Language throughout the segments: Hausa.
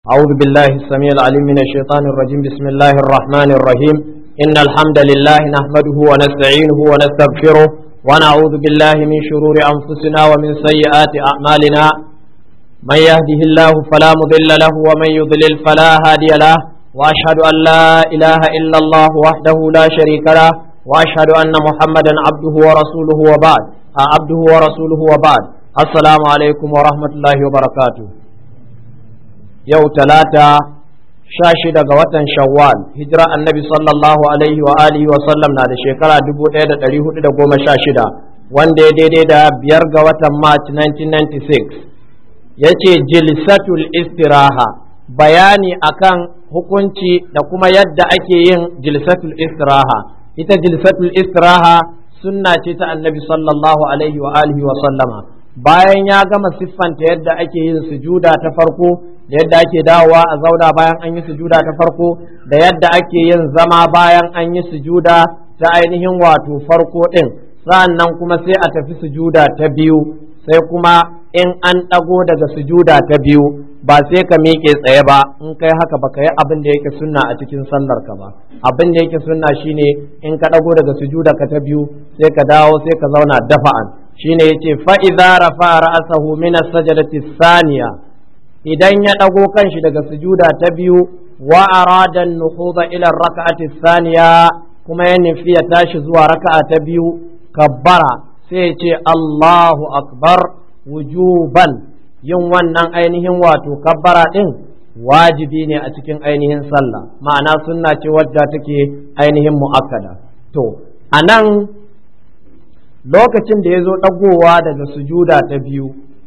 أعوذ بالله السميع العليم من الشيطان الرجيم بسم الله الرحمن الرحيم إن الحمد لله نحمده ونستعينه ونستغفره ونعوذ بالله من شرور أنفسنا ومن سيئات أعمالنا من يهده الله فلا مضل له ومن يضلل فلا هادي له وأشهد أن لا إله إلا الله وحده لا شريك له وأشهد أن محمدا عبده ورسوله وبعد عبده ورسوله وبعد السلام عليكم ورحمة الله وبركاته yau talata sha shida ga watan shawwal hijira annabi sallallahu alaihi wa alihi wa sallam na da shekara dubu ɗaya da ɗari hudu da goma sha shida wanda ya daidai da biyar ga watan march 1996 ya ce jilsatul istiraha bayani akan hukunci da kuma yadda ake yin jilsatul istiraha ita jilsatul istiraha sunna ce ta annabi sallallahu alaihi wa alihi wa sallama bayan ya gama siffanta yadda ake yin sujuda ta farko da yadda ake dawowa a zauna bayan an yi sujuda ta farko da yadda ake yin zama bayan an yi sujuda ta ainihin wato farko ɗin sa'annan kuma sai a tafi sujuda ta biyu sai kuma in an ɗago daga sujuda ta biyu ba sai ka miƙe tsaye ba in kai haka ba ka yi abin da yake sunna a cikin sallar ka ba abin da yake sunna shine in ka ɗago daga sujuda ka ta biyu sai ka dawo sai ka zauna dafa'an shine yace fa idza rafa ra'sahu min as-sajdati thaniya idan ya ɗago kanshi daga sujuda ta biyu wa arada an-nuhuda ila ar-rak'ati thaniya kuma ya nufi ya tashi zuwa raka'a ta biyu kabbara sai ya ce Allahu akbar wujuban yin wannan ainihin wato kabbara din wajibi ne a cikin ainihin sallah ma'ana sunna ce wadda take ainihin mu'akkada to anan lokacin da ya zo ɗagowa daga sujuda ta biyu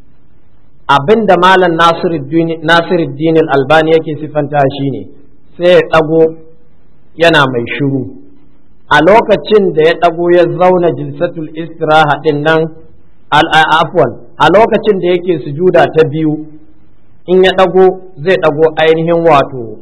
abin da malam nasiruddin albani yake sifanta shi ne sai ya ɗago yana mai shiru a lokacin da ya ɗago ya zauna jilsatul istiraha ɗin nan afwan a lokacin da yake sujuda ta biyu in ya ɗago zai ɗago ainihin wato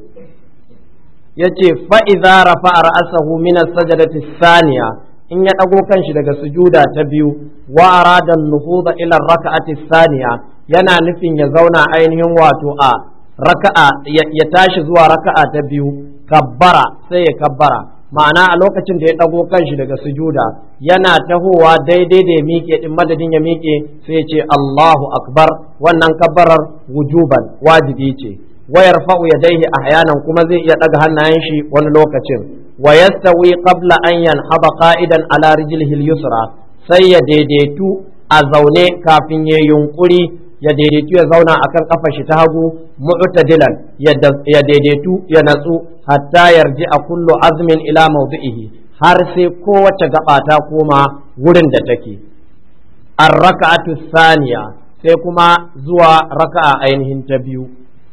ya ce fa'iza rafa a ra'asahu minas sajadati saniya in ya ɗago kanshi daga sujuda ta biyu wa arada nuhuda ila raka'ati saniya yana nufin ya zauna ainihin wato a raka'a ya tashi zuwa raka'a ta biyu kabbara sai ya kabbara ma'ana a lokacin da ya ɗago kanshi daga sujuda yana tahowa daidai da ya miƙe din madadin ya miƙe sai ya ce Allahu akbar wannan kabbarar wujuban wajibi ce wayar fa'u yadaihi ahyanan kuma zai iya ɗaga hannayen shi wani lokacin ويستوي قبل أن ينهض قائدا على رجله اليسرى sai ya daidaitu a zaune kafin ya yunkuri ya daidaitu ya zauna akan kafa shi ta hagu mu'tadilan ya daidaitu ya natsu hatta yarji a kullu azmin ila mawdi'ihi har sai kowace gaba ta koma wurin da take ar-raka'atu thaniya sai kuma zuwa raka'a ainihin ta biyu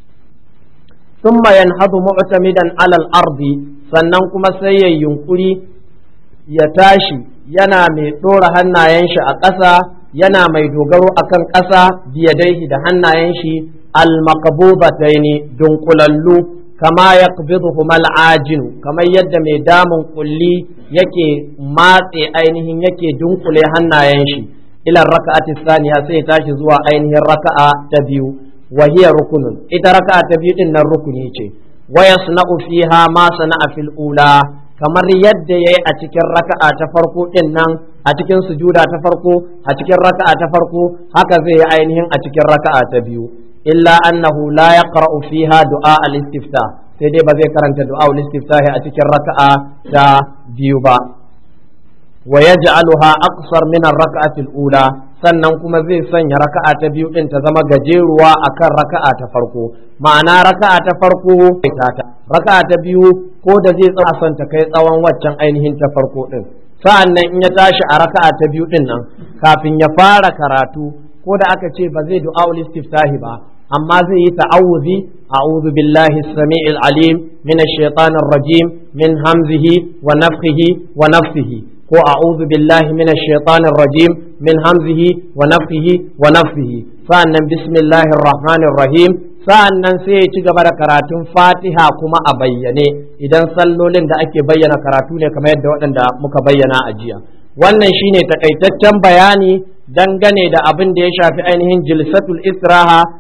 ثم ينهض معتمدا على الأرض sannan kuma sai ya yunkuri ya tashi yana mai ɗora hannayen shi a ƙasa yana mai dogaro akan ƙasa biyadaihi da hannayen shi almakabubataini dunkulallu kama ya ajinu kamar yadda mai damun kulli yake matse ainihin yake dunkule hannayen shi ilan raka'ati saniya sai ya tashi zuwa ainihin raka'a ta biyu wa hiya rukunun ita raka'a ta biyu din nan rukuni ce wa yasna'u fiha ma sana'a fil ula kamar yadda yayi a cikin raka'a ta farko din nan a cikin sujuda ta farko a cikin raka'a ta farko haka zai yi ainihin a cikin raka'a ta biyu illa annahu la yaqra'u fiha du'a al-istifta sai dai ba zai karanta du'a al-istiftahi a cikin raka'a ta biyu ba wa yaj'aluha aqsar min ar-raka'ati al-ula sannan kuma zai sanya raka'a ta biyu din ta zama gajeruwa akan raka'a ta farko ma'ana raka'a ta farko ta raka'a ta biyu ko da zai tsaya son ta kai tsawon waccan ainihin ta farko din sa'an nan in ya tashi a raka'a ta biyu din nan kafin ya fara karatu ko da aka ce ba zai du'a istiftahi ba amma zai yi ta'awuzi a'udhu billahi as-sami'il alim min ash-shaytanir rajim min hamzihi wa nafthihi wa nafsihi ko a'udhu billahi minash shaitanir rajim min hamzihi wa nafthihi wa nafthihi sa'annan bismillahir rahmanir rahim sa'annan sai ya ci gaba da karatun Fatiha kuma a bayyane idan sallolin da ake bayyana karatu ne kamar yadda waɗanda muka bayyana a jiya wannan shine takaitaccen bayani dangane da abin da ya shafi ainihin jilsatul istiraha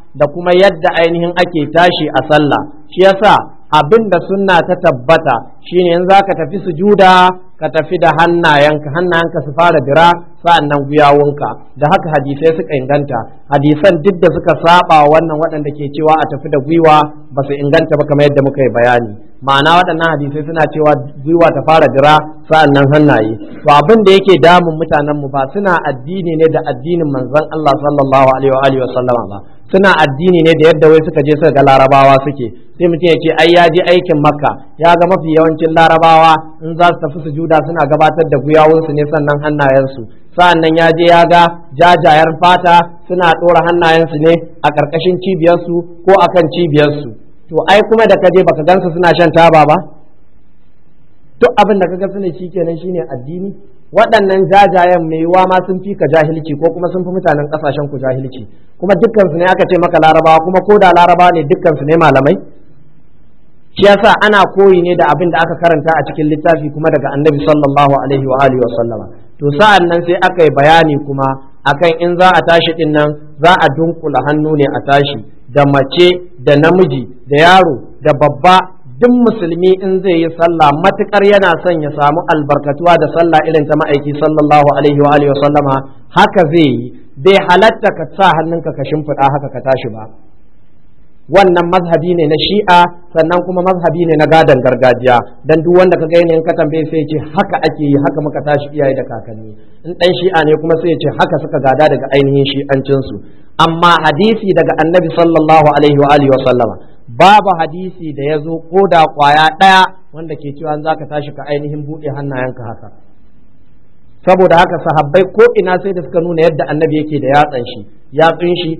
da kuma yadda ainihin ake tashi a sallah shi yasa abin da sunna ta tabbata shine in zaka tafi sujuda ka tafi da hannayenka hannayenka su fara dira sa'annan guyawunka da haka hadisai suka inganta hadisan duk da suka saba wannan waɗanda ke cewa a tafi da gwiwa ba su inganta ba kamar yadda muka yi bayani ma'ana waɗannan hadisai suna cewa gwiwa ta fara dira sa'annan hannaye to abin da yake damun mutanen mu ba suna addini ne da addinin manzon Allah sallallahu alaihi wa alihi wa sallama ba suna addini ne da yadda wai suka je suka ga larabawa suke sai mutum ya ce ai ya je aikin makka ya ga mafi yawancin larabawa in za su tafi sujuda suna gabatar da guyawunsu ne sannan hannayensu sa'annan ya je ya ga jajayen fata suna ɗora hannayensu ne a ƙarƙashin cibiyarsu ko akan cibiyarsu to ai kuma da kaje baka gansu suna shan taba ba duk abin da kaga sune shikenan shine addini waɗannan jajayen mai yiwa ma sun fi ka jahilci ko kuma sun fi mutanen ƙasashen ku jahilci kuma dukkansu ne aka ce maka larabawa kuma ko da larabawa ne dukkansu ne malamai shi yasa ana koyi ne da abin da aka karanta a cikin littafi kuma daga annabi sallallahu alaihi wa alihi wa sallama to sa'an nan sai aka yi bayani kuma akan in za a tashi din nan za a dunkula hannu ne a tashi da mace da namiji da yaro da babba duk musulmi in zai yi sallah matukar yana son ya samu albarkatuwa da sallah irin ta ma'aiki sallallahu alaihi wa alihi wa sallama haka zai yi bai halatta ka sa hannunka ka shimfiɗa haka ka tashi ba wannan mazhabi ne na shi'a sannan kuma mazhabi ne na gadon gargajiya dan duk wanda ka ga yanayin ka tambaye sai ce haka ake yi haka muka tashi iyaye da kakanni in dan shi'a ne kuma sai ya ce haka suka gada daga ainihin shi'ancin su amma hadisi daga annabi sallallahu alaihi wa alihi wa sallama babu hadisi da ya zo ko da kwaya ɗaya wanda ke cewa za ka tashi ka ainihin buɗe hannayenka haka saboda haka sahabbai ko ina sai da suka nuna yadda annabi yake da yatsan shi yatsun shi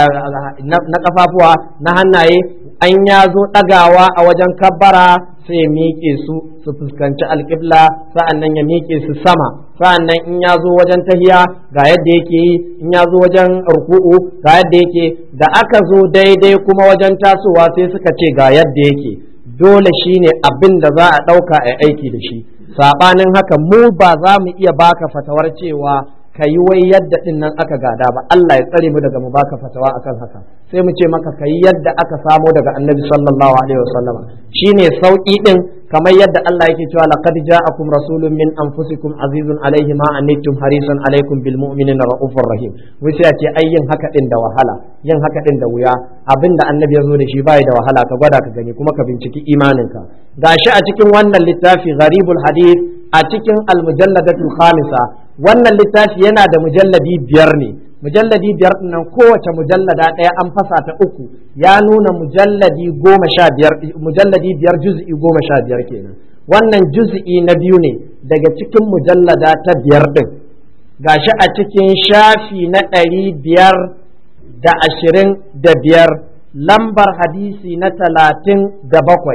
na kafafuwa na hannaye an ya zo ɗagawa a wajen kabbara sai ya miƙe su su fuskanci alƙibla sa'an nan ya miƙe su sama sa'an nan in ya zo wajen tahiya ga yadda yake yi in ya zo wajen ruku'u ga yadda yake da aka zo daidai kuma wajen tasowa sai suka ce ga yadda yake dole shine abin da za a ɗauka a aiki da shi saɓanin haka mu ba za mu iya baka fatawar cewa ka yi wai yadda ɗin nan aka gada ba Allah ya tsare mu daga mu baka fatawa akan haka sai mu ce maka ka yi yadda aka samo daga annabi sallallahu alaihi wasallam shine sauki ɗin kamar yadda Allah yake cewa laqad ja'akum rasulun min anfusikum azizun alaihi ma anittum harisun alaikum bil mu'minina raufur rahim wai sai a ce ai yin haka ɗin da wahala yin haka ɗin da wuya abinda annabi ya zo da shi bai da wahala ka gwada ka gani kuma ka binciki imaninka gashi a cikin wannan littafi gharibul hadith a cikin almujalladatul khamisa wannan littafi yana da mujalladi biyar ne mujalladi biyar nan kowace mujallada ɗaya an fasa ta uku ya nuna mujalladi goma sha biyar mujalladi biyar juz'i goma sha biyar kenan wannan juz'i na biyu ne daga cikin mujallada ta biyar ɗin gashi a cikin shafi na ɗari biyar da ashirin da biyar lambar hadisi na talatin da bakwai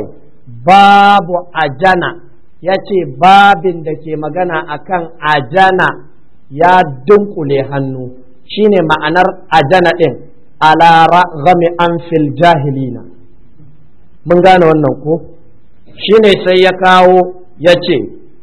babu ajana ya ce babin da ke magana akan ajana ya dunkule hannu shine ma'anar ajana ɗin ala ragami an fil jahilina mun gane wannan ko shine sai ya kawo ya ce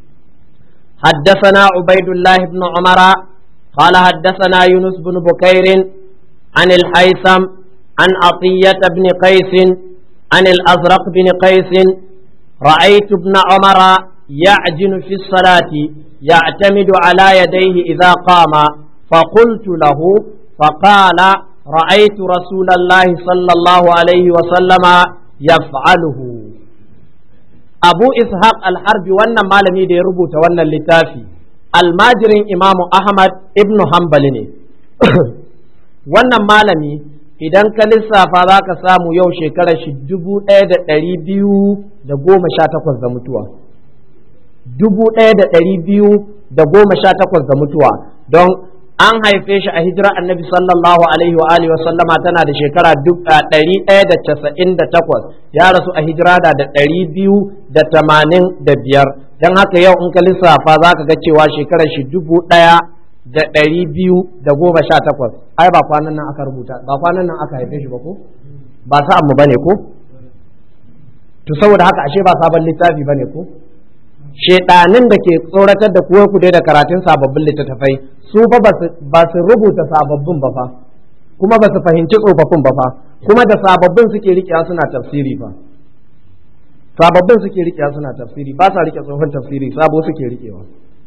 حدثنا عبيد الله بن عمر قال حدثنا يونس بن بكير عن الحيثم عن عطية بن قيس عن الأزرق بن قيس رأيت ابن عمر يعجن في الصلاة يعتمد على يديه إذا قام فقلت له فقال رأيت رسول الله صلى الله عليه وسلم يفعله أبو إسحاق الحربي وانا مالمي دي ربوت وانا اللتافي الماجرين إمام أحمد ابن حنبل وانا مالمي idan ka lissafa za ka samu yau shekarar shi dubu ɗaya da ɗari biyu da goma sha takwas da mutuwa dubu ɗaya da ɗari biyu da goma sha takwas da mutuwa don an haife shi a hijira annabi sallallahu alaihi wa alihi wa sallama tana da shekara ɗari ɗaya da casa'in da takwas ya rasu a hijira da da ɗari biyu da tamanin da biyar don haka yau in ka lissafa za ka ga cewa shekarar shi dubu ɗaya da ɗari biyu da goma sha takwas ai ba kwanan nan aka rubuta ba kwanan nan aka haife shi ba ko ba sa'an mu bane ko to saboda haka ashe ba sabon littafi bane ko shedanin da ke tsoratar da kuwa ku da karatun sababbin littattafai su fa ba su rubuta sababbin ba fa kuma ba su fahimci tsofaffin ba fa kuma da sababbin suke riƙewa suna tafsiri fa sababbin suke riƙewa suna tafsiri ba sa riƙe tsohon tafsiri sabo suke riƙewa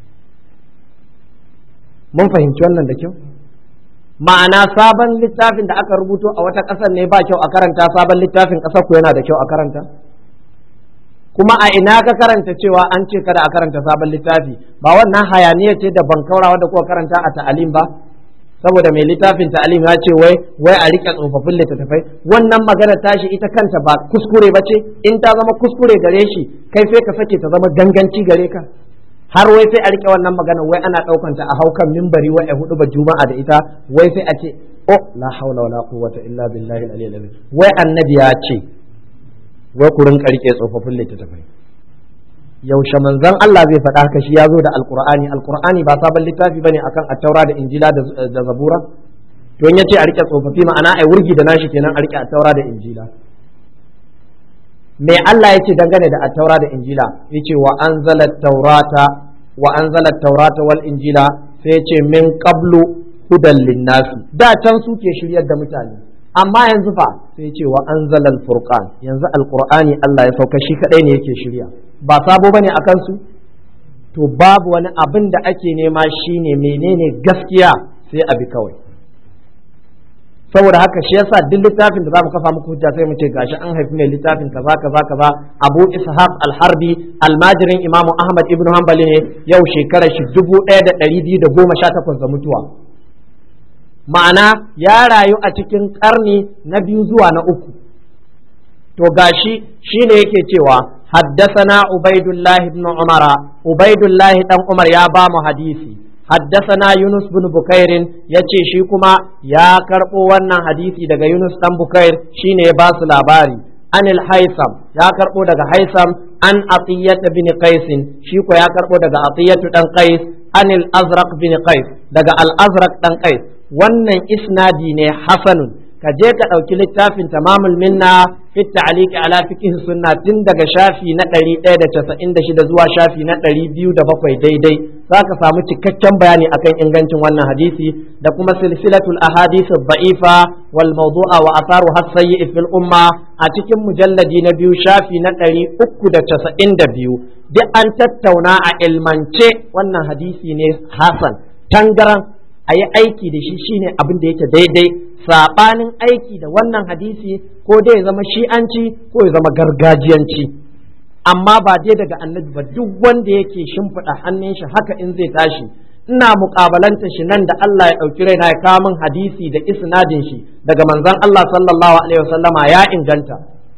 mun fahimci wannan da kyau ma'ana sabon littafin da aka rubuto a wata ƙasar ne ba kyau a karanta sabon littafin ƙasar ku yana da kyau a karanta kuma a ina ka karanta cewa an ce kada a karanta sabon littafi ba wannan hayaniya ce da ban kaurawa da kuka karanta a ta'alim ba saboda mai littafin ta'alim ya ce wai wai a rike tsofaffin littattafai wannan magana tashi ita kanta ba kuskure ba ce in ta zama kuskure gare shi kai sai ka sake ta zama ganganci gare ka har wai sai a rike wannan magana wai ana ɗaukanta a haukan mimbari wai a hudu ba juma'a da ita wai sai a ce oh la haula wala quwwata illa billahi al-aliyyil azim wai annabi ya ce wai ku rinka rike tsofaffin littattafai yaushe manzon Allah zai faɗa haka shi ya zo da alqur'ani alqur'ani ba sabon littafi bane akan attaura da injila da zabura to in yace a rike tsofaffi ma'ana ai wurgi da nashi kenan a rike attaura da injila me Allah ya ce dangane da attaura da injila ya ce wa anzala taurata wa anzala taurata wal injila sai ya ce min qablu hudan linnasi da can suke shiryar da mutane amma yanzu fa sai ya ce wa anzala furqan yanzu alqur'ani Allah ya sauka shi kadai ne yake shirya ba sabo bane akan su to babu wani abin da ake nema shine menene gaskiya sai abi kawai saboda haka shi yasa duk littafin da zamu kafa muku hujja sai mu ce gashi an haifi mai littafin kaza kaza kaza Abu Ishaq al-Harbi almajirin Imam Ahmad ibn Hanbali ne yau shekarar shi 1218 da mutuwa ma'ana ya rayu a cikin karni na biyu zuwa na uku to gashi shine yake cewa حدثنا عبيد الله بن عمر عبيد الله بن عمر يا بام حديثي حدثنا يونس بن بكير yace shi kuma ya karbo wannan hadisi daga Yunus dan Bukair shine ya basu labari anil Haisam ya karbo daga Haisam an Atiyat bin Qais shi ko ya karbo daga Atiyat dan Qais anil Azraq bin Qais daga Al Azraq dan Qais wannan isnadi ne hasanun ka je ka ɗauki littafin tamamul minna fi ta'liqi ala fiqh sunna tun daga shafi na 196 zuwa shafi na 207 daidai zaka samu cikakken bayani akan ingancin wannan hadisi da kuma silsilatul ahadith ad-da'ifa wal mawdu'a wa atharu hasayyi fil umma a cikin mujalladi na biyu shafi na 392 duk an tattauna a ilmance wannan hadisi ne hasan tangaran a yi aiki da shi shine abin da yake daidai saɓanin aiki da wannan hadisi ko dai ya zama shi'anci ko ya zama gargajiyanci amma ba dai daga annabi ba duk wanda yake shimfiɗa hannun shi haka in zai tashi ina muƙabalanta shi nan da Allah ya ɗauki raina ya kawo min hadisi da isnadin shi daga manzon Allah sallallahu alaihi wasallama ya inganta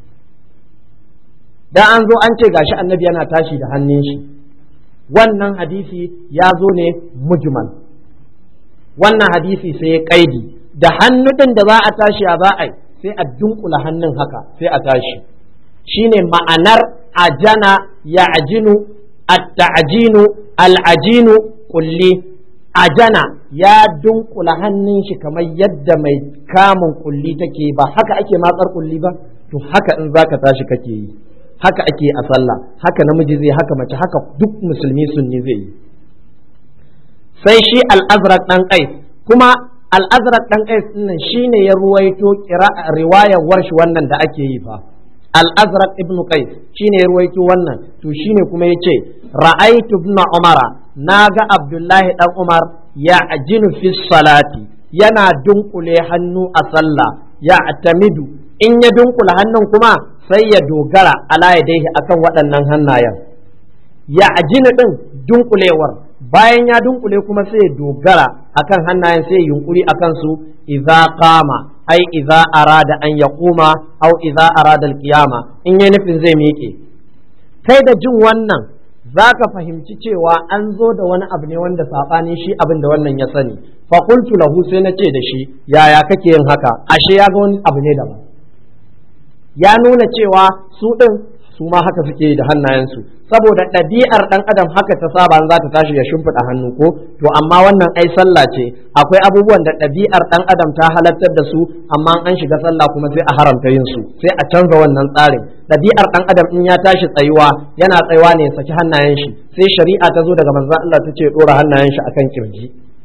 dan an zo an ce gashi annabi yana tashi da hannun shi wannan hadisi ya zo ne mujmal wannan hadisi sai ya kaidi da hannu ɗin da za a tashi a za a yi sai a dunkula hannun haka sai a tashi shine ma'anar ajana ya ajinu at-ta'jinu al-ajinu kulli ajana ya dunkula hannun shi kamar yadda mai kamun kulli take ba haka ake matsar kulli ba to haka in zaka tashi kake yi haka ake a sallah haka namiji zai haka mace haka duk musulmi sunni zai yi sai shi al-azraq dan qais kuma al-azraq dan qais din shine ya ruwaito riwayar warshi wannan da ake yi fa al-azraq ibn qais shine ya ruwaito wannan to shine kuma yace ra'aytu ibn umara naga abdullahi dan umar ya ajinu fi salati yana dunkule hannu a sallah ya atamidu in ya dunkula hannun kuma sai ya dogara ala yadaihi akan waɗannan hannayen ya ajinu din dunkulewar bayan ya dunkule kuma sai ya dogara akan hannayen sai ya yunkuri akan su idza qama ai idza arada an yaquma au idza arada alqiyama in yayi nufin zai miƙe kai da jin wannan zaka fahimci cewa an zo da wani abu ne wanda saɓani shi abin da wannan ya sani fa qultu lahu sai na ce da shi yaya kake yin haka ashe ya ga wani abu ne daban ya nuna cewa su ɗin su ma haka suke da hannayensu saboda ɗabi'ar ɗan adam haka ta saba za ta tashi ya shimfiɗa hannu ko to amma wannan ai sallah ce akwai abubuwan da ɗabi'ar ɗan adam ta halartar da su amma an shiga sallah kuma sai a haramta yin su sai a canza wannan tsarin ɗabi'ar ɗan adam in ya tashi tsayuwa yana tsayuwa ne ya saki hannayen shi sai shari'a ta zo daga manzon Allah ta ce ɗora hannayen shi akan kirji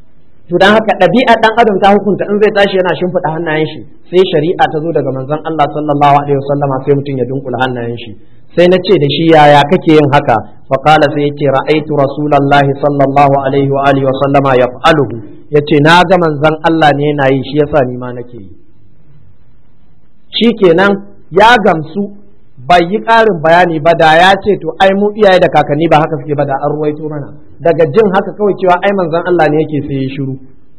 to dan haka ɗabi'a dan adam ta hukunta in zai tashi yana shimfiɗa hannayen shi sai shari'a ta zo daga manzon Allah sallallahu alaihi wasallama sai mutum ya dunkula hannayen shi sai na ce da shi yaya kake yin haka fa qala sai yace ra'aitu rasulullahi sallallahu alaihi wa alihi wasallama yaf'aluhu yace na ga manzon Allah ne yana yi shi yasa ni ma nake yi shikenan ya gamsu bai yi ƙarin bayani ba da ya ce to ai mu iyaye da kakanni ba haka suke ba da an ruwaito mana daga jin haka kawai cewa ai manzon Allah ne yake sai ya shiru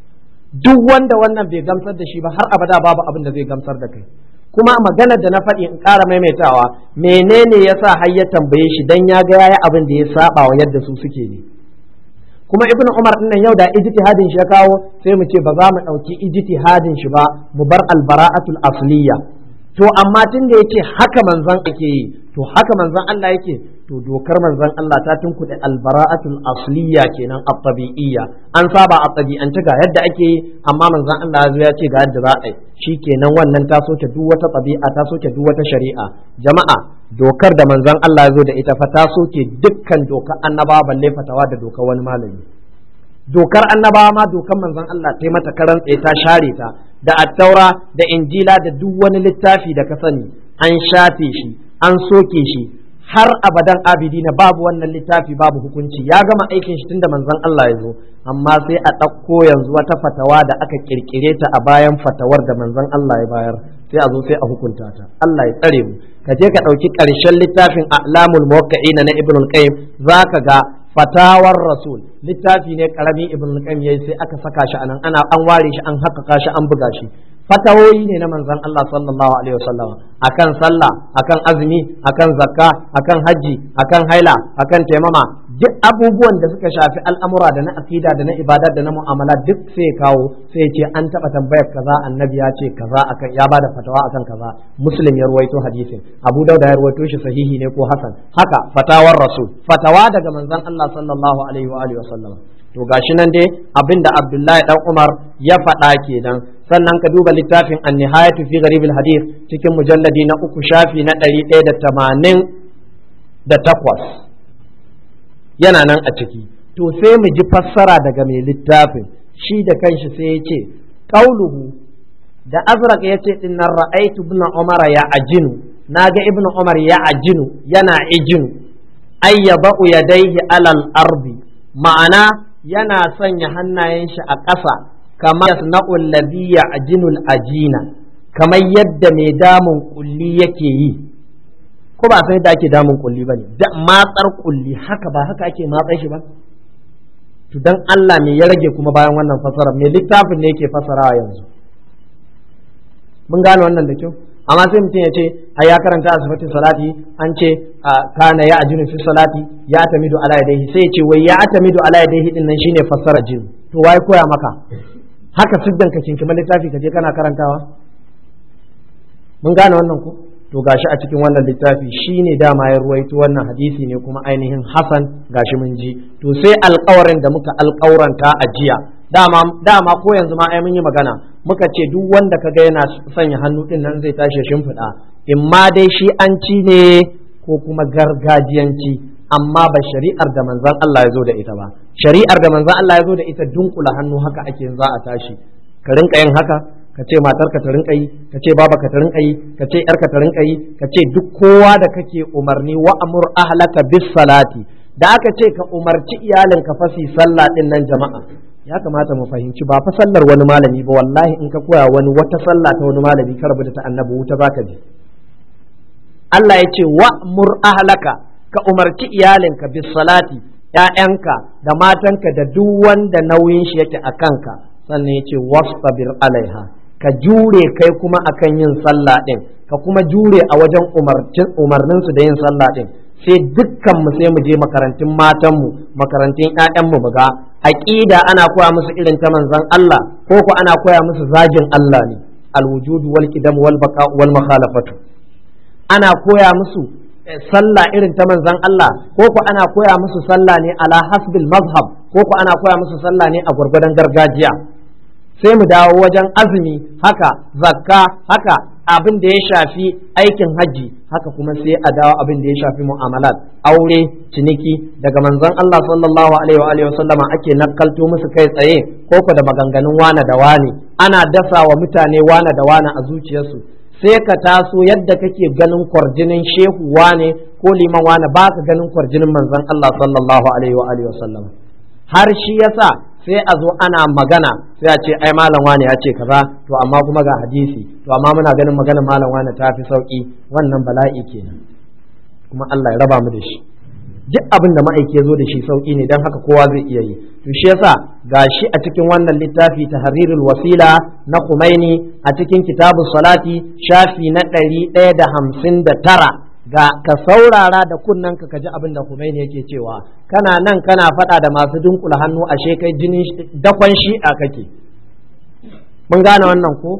duk wanda wannan bai gamsar da shi ba har abada babu abin da zai gamsar da kai kuma magana da na faɗi in ƙara maimaitawa menene yasa har ya tambaye shi dan ya ga yayi abin da ya saba wa yadda su suke ne kuma ibnu umar din nan yau da ijtihadin shi ya kawo sai mu ce ba za mu ɗauki ijtihadin shi ba mu bar albara'atul asliya to amma tun da yake haka manzon ake yi to haka manzon Allah yake to dokar manzon Allah ta tunkuɗe albara'atul asliya kenan at-tabi'iyya an saba a tabi'ance ga yadda ake yi amma manzon Allah ya zo ya ce ga yadda za a yi shikenan wannan ta soke duk wata tabi'a ta soke duk wata shari'a jama'a dokar da manzon Allah ya zo da ita fa ta soke dukkan dokar annabawa balle fatawa da dokar wani malami dokar annabawa ma dokar manzon Allah ta mata karan tsaye ta share ta da attaura da injila da duk wani littafi da ka sani an shafe shi an soke shi har abadan abidina babu wannan littafi babu hukunci ya gama aikin shi tunda manzon Allah ya zo amma sai a ɗauko yanzu wata fatawa da aka kirkire ta a bayan fatawar da manzon Allah ya bayar sai a zo sai a hukunta ta Allah ya tsare mu ka je ka ɗauki ƙarshen littafin a'lamul muwaqqi'ina na ibnul qayyim zaka ga fatawar rasul littafi ne karami ibn qayyim yayi sai aka saka shi anan ana an ware shi an haƙƙaƙa shi an buga shi fatawoyi ne na manzon Allah sallallahu alaihi wasallam akan sallah akan azumi akan zakka akan haji akan haila akan taimama duk abubuwan da suka shafi al'amura da na akida da na ibada da na mu'amala duk sai kawo sai ce an taɓa tambayar kaza annabi ya ce kaza akan ya bada fatawa akan kaza muslim ya ruwaito hadisin abu dauda ya ruwaito shi sahihi ne ko hasan haka fatawar rasul fatawa daga manzon Allah sallallahu alaihi wa alihi wasallam to gashi nan dai abinda abdullahi dan umar ya faɗa kenan sannan ka duba littafin an-nihayatu fi gharib hadith cikin mujalladi na uku shafi na ɗari ɗaya da tamanin da takwas yana nan a ciki to sai mu ji fassara daga mai littafin shi da kanshi sai ya ce qauluhu da azraq ya ce din nan ra'aitu ibn umar ya ajinu naga ibn umar ya ajinu yana ijinu ay yadau yadayhi alal ardi ma'ana yana sanya hannayen shi a ƙasa kama yasna'u alladhi ya'jinu al-ajina kamar yadda mai damun kulli yake yi ko ba sai da ake damun kulli bane da matsar kulli haka ba haka ake matsar shi ba to dan Allah me ya rage kuma bayan wannan fasara me littafin ne yake fasarawa yanzu mun gane wannan da kyau amma sai mutum ya ce a ya karanta a sifatin salati an ce kana ya ajinu fi salati ya atamidu ala yadayhi sai ya ce wai ya atamidu ala yadayhi din nan shine fassara jin to wai koya maka haka siddan ka kinkima littafi ka je kana karantawa mun gane wannan ko to gashi a cikin wannan littafi shine dama ya ruwaito wannan hadisi ne kuma ainihin hasan gashi mun ji to sai alƙawarin da muka alƙauranta a jiya dama dama ko yanzu ma ai mun yi magana muka ce duk wanda kaga yana sanya hannu din nan zai tashi shimfiɗa in ma dai shi an ci ne ko kuma gargajiyanci amma ba shari'ar da manzon Allah ya zo da ita ba shari'ar da manzon Allah ya zo da ita dunkula hannu haka ake za a tashi ka rinka yin haka ka ce matarka ta rinka yi ka ce babanka ta rinka yi ka ce yarka ta rinka yi ka ce duk kowa da kake umarni wa amur ahlaka bis salati da aka ce ka umarci iyalinka fasi sallah din nan jama'a ya kamata mu fahimci ba fa sallar wani malami ba wallahi in ka koya wani wata sallah ta wani malami ka rabu da ta annabi wuta zaka je Allah ya ce wa mur ahlaka ka umarci iyalinka bis salati ƴaƴanka da matanka da duk wanda nauyin shi yake a kanka sannan ya ce wastabir alaiha ka jure kai kuma akan yin sallah din ka kuma jure a wajen umarnin su da yin sallah din sai dukkan mu sai mu je makarantun matan mu makarantun ƴaƴan mu ga aqida ana koya musu irin ta manzon Allah ko ko ana koya musu zagin Allah ne alwujud wal qidam wal baqa wal mukhalafatu ana koya musu sallah irin ta manzon Allah ko ko ana koya musu sallah ne ala hasbil mazhab ko ko ana koya musu sallah ne a gwargwadon gargajiya sai mu dawo wajen azumi haka zakka haka abin da ya shafi aikin hajji haka kuma sai a dawo abin da ya shafi mu'amalat aure ciniki daga manzon Allah sallallahu alaihi wa alihi wasallama ake nakalto musu kai tsaye ko ko da maganganun wana da wani ana dasa wa mutane wana da wana a zuciyarsu sai ka taso yadda kake ganin kwarjinin shehu wane ko liman wane ba ka ganin kwarjinin manzon Allah sallallahu alaihi wa alihi wasallama har shi yasa sai a zo ana magana sai a ce ai malam wane ya ce kaza to amma kuma ga hadisi to amma muna ganin maganar malam wane ta fi sauki wannan bala'i kenan kuma Allah ya raba mu da shi duk abin da ma'aiki ya zo da shi sauki ne don haka kowa zai iya yi to shi yasa gashi a cikin wannan littafi tahrirul wasila na Khumaini a cikin kitabu salati shafi na ɗari ɗaya da hamsin da tara ga ka saurara da kunnen ka kaji abin da Khomeini yake cewa kana nan kana faɗa da masu dunkula hannu ashe kai jinin dakon shi'a kake mun gane wannan ko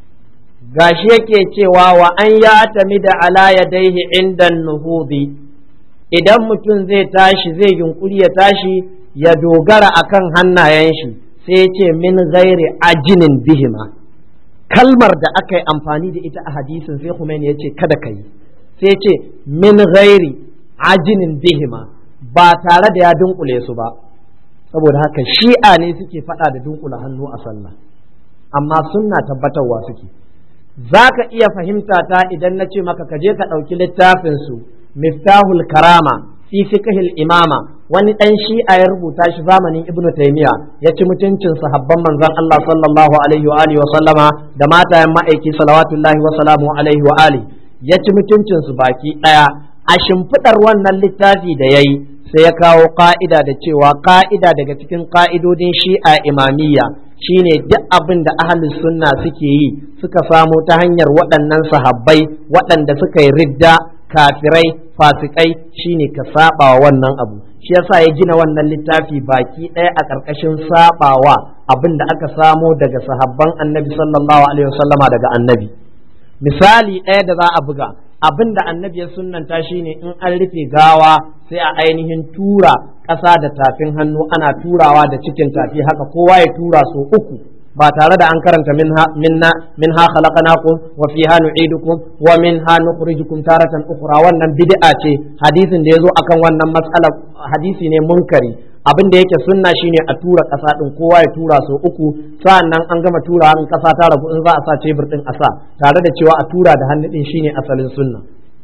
gashi yake cewa wa an ya tami da ala yadaihi inda nuhudi idan mutum zai tashi zai yunkuri ya tashi ya dogara akan hannayen shi sai ya ce min ghairi ajinin bihima kalmar da aka yi amfani da ita a hadisin sai Khomeini ya ce kada ka yi sai ce min ghairi ajinin bihima ba tare da ya dunkule su ba saboda haka shi'a ne suke faɗa da dunkula hannu a sallah amma sunna tabbatarwa suke za ka iya fahimta ta idan na ce maka ka je ka ɗauki littafin su miftahul karama fi fiqhil imama wani ɗan shi'a ya rubuta shi zamanin ibnu taymiya ya ci mutuncin sahabban manzon Allah sallallahu alaihi wa alihi wa sallama da matayen ma'aiki salawatullahi wa salamu alaihi wa alihi ya ci mutuncinsu baki ɗaya a shimfiɗar wannan littafi da ya yi sai ya kawo ƙa'ida da cewa ƙa'ida daga cikin ƙa'idodin shi'a imamiyya shine duk abin da ahalus sunna suke yi suka samo ta hanyar waɗannan sahabbai waɗanda suka yi ridda kafirai fasikai shine ka saba wa wannan abu shi yasa ya gina wannan littafi baki ɗaya a ƙarƙashin sabawa abin da aka samo daga sahabban annabi sallallahu alaihi wasallama daga annabi misali ɗaya da za a buga abin da annabi ya sunnanta shine in an rufe gawa sai a ainihin tura ƙasa da tafin hannu ana turawa da cikin tafi haka kowa ya tura so uku ba tare da an karanta minha minna minha khalaqnakum wa fiha nu'idukum wa minha nukhrijukum taratan ukhra wannan bid'a ce hadisin da yazo akan wannan mas'ala hadisi ne munkari abin da yake sunna shine a tura ƙasa din kowa ya tura so uku sa'annan an gama tura in ƙasa ta ragu in za a sa cebur din a sa tare da cewa a tura da hannu din shine asalin sunna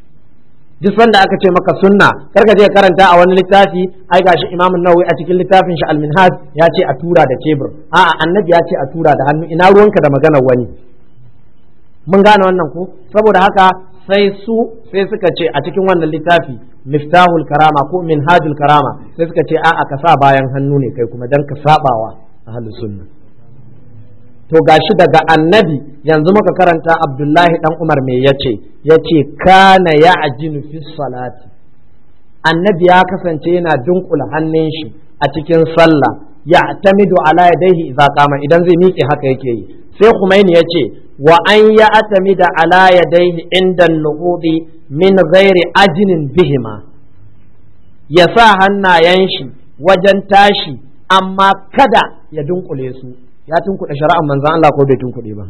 duk sanda aka ce maka sunna karka je karanta a wani littafi ai gashi Imam Nawawi a cikin littafin shi Al-Minhaj ya ce a tura da cebur a'a annabi ya ce a tura da hannu ina ruwanka da maganar wani mun gane wannan ko saboda haka sai su sai suka ce a cikin wannan littafi miftahul karama ko minhajul karama sai suka ce a'a ka sa bayan hannu ne kai kuma dan ka sabawa ahlus sunna to gashi daga annabi yanzu muka karanta abdullahi dan umar me yace yace kana ya'jinu fi salati annabi ya kasance yana dunkula hannun shi a cikin sallah ya tamidu ala yadayhi idza qama idan zai miƙe haka yake yi sai Khumaini yace wa an ya atamida ala yadayhi inda nuhudi min ghairi ajinin bihima ya sa hannayen shi wajen tashi amma kada ya dunkule su ya tunkuɗe shari'ar manzan Allah ko bai tunkuɗe ba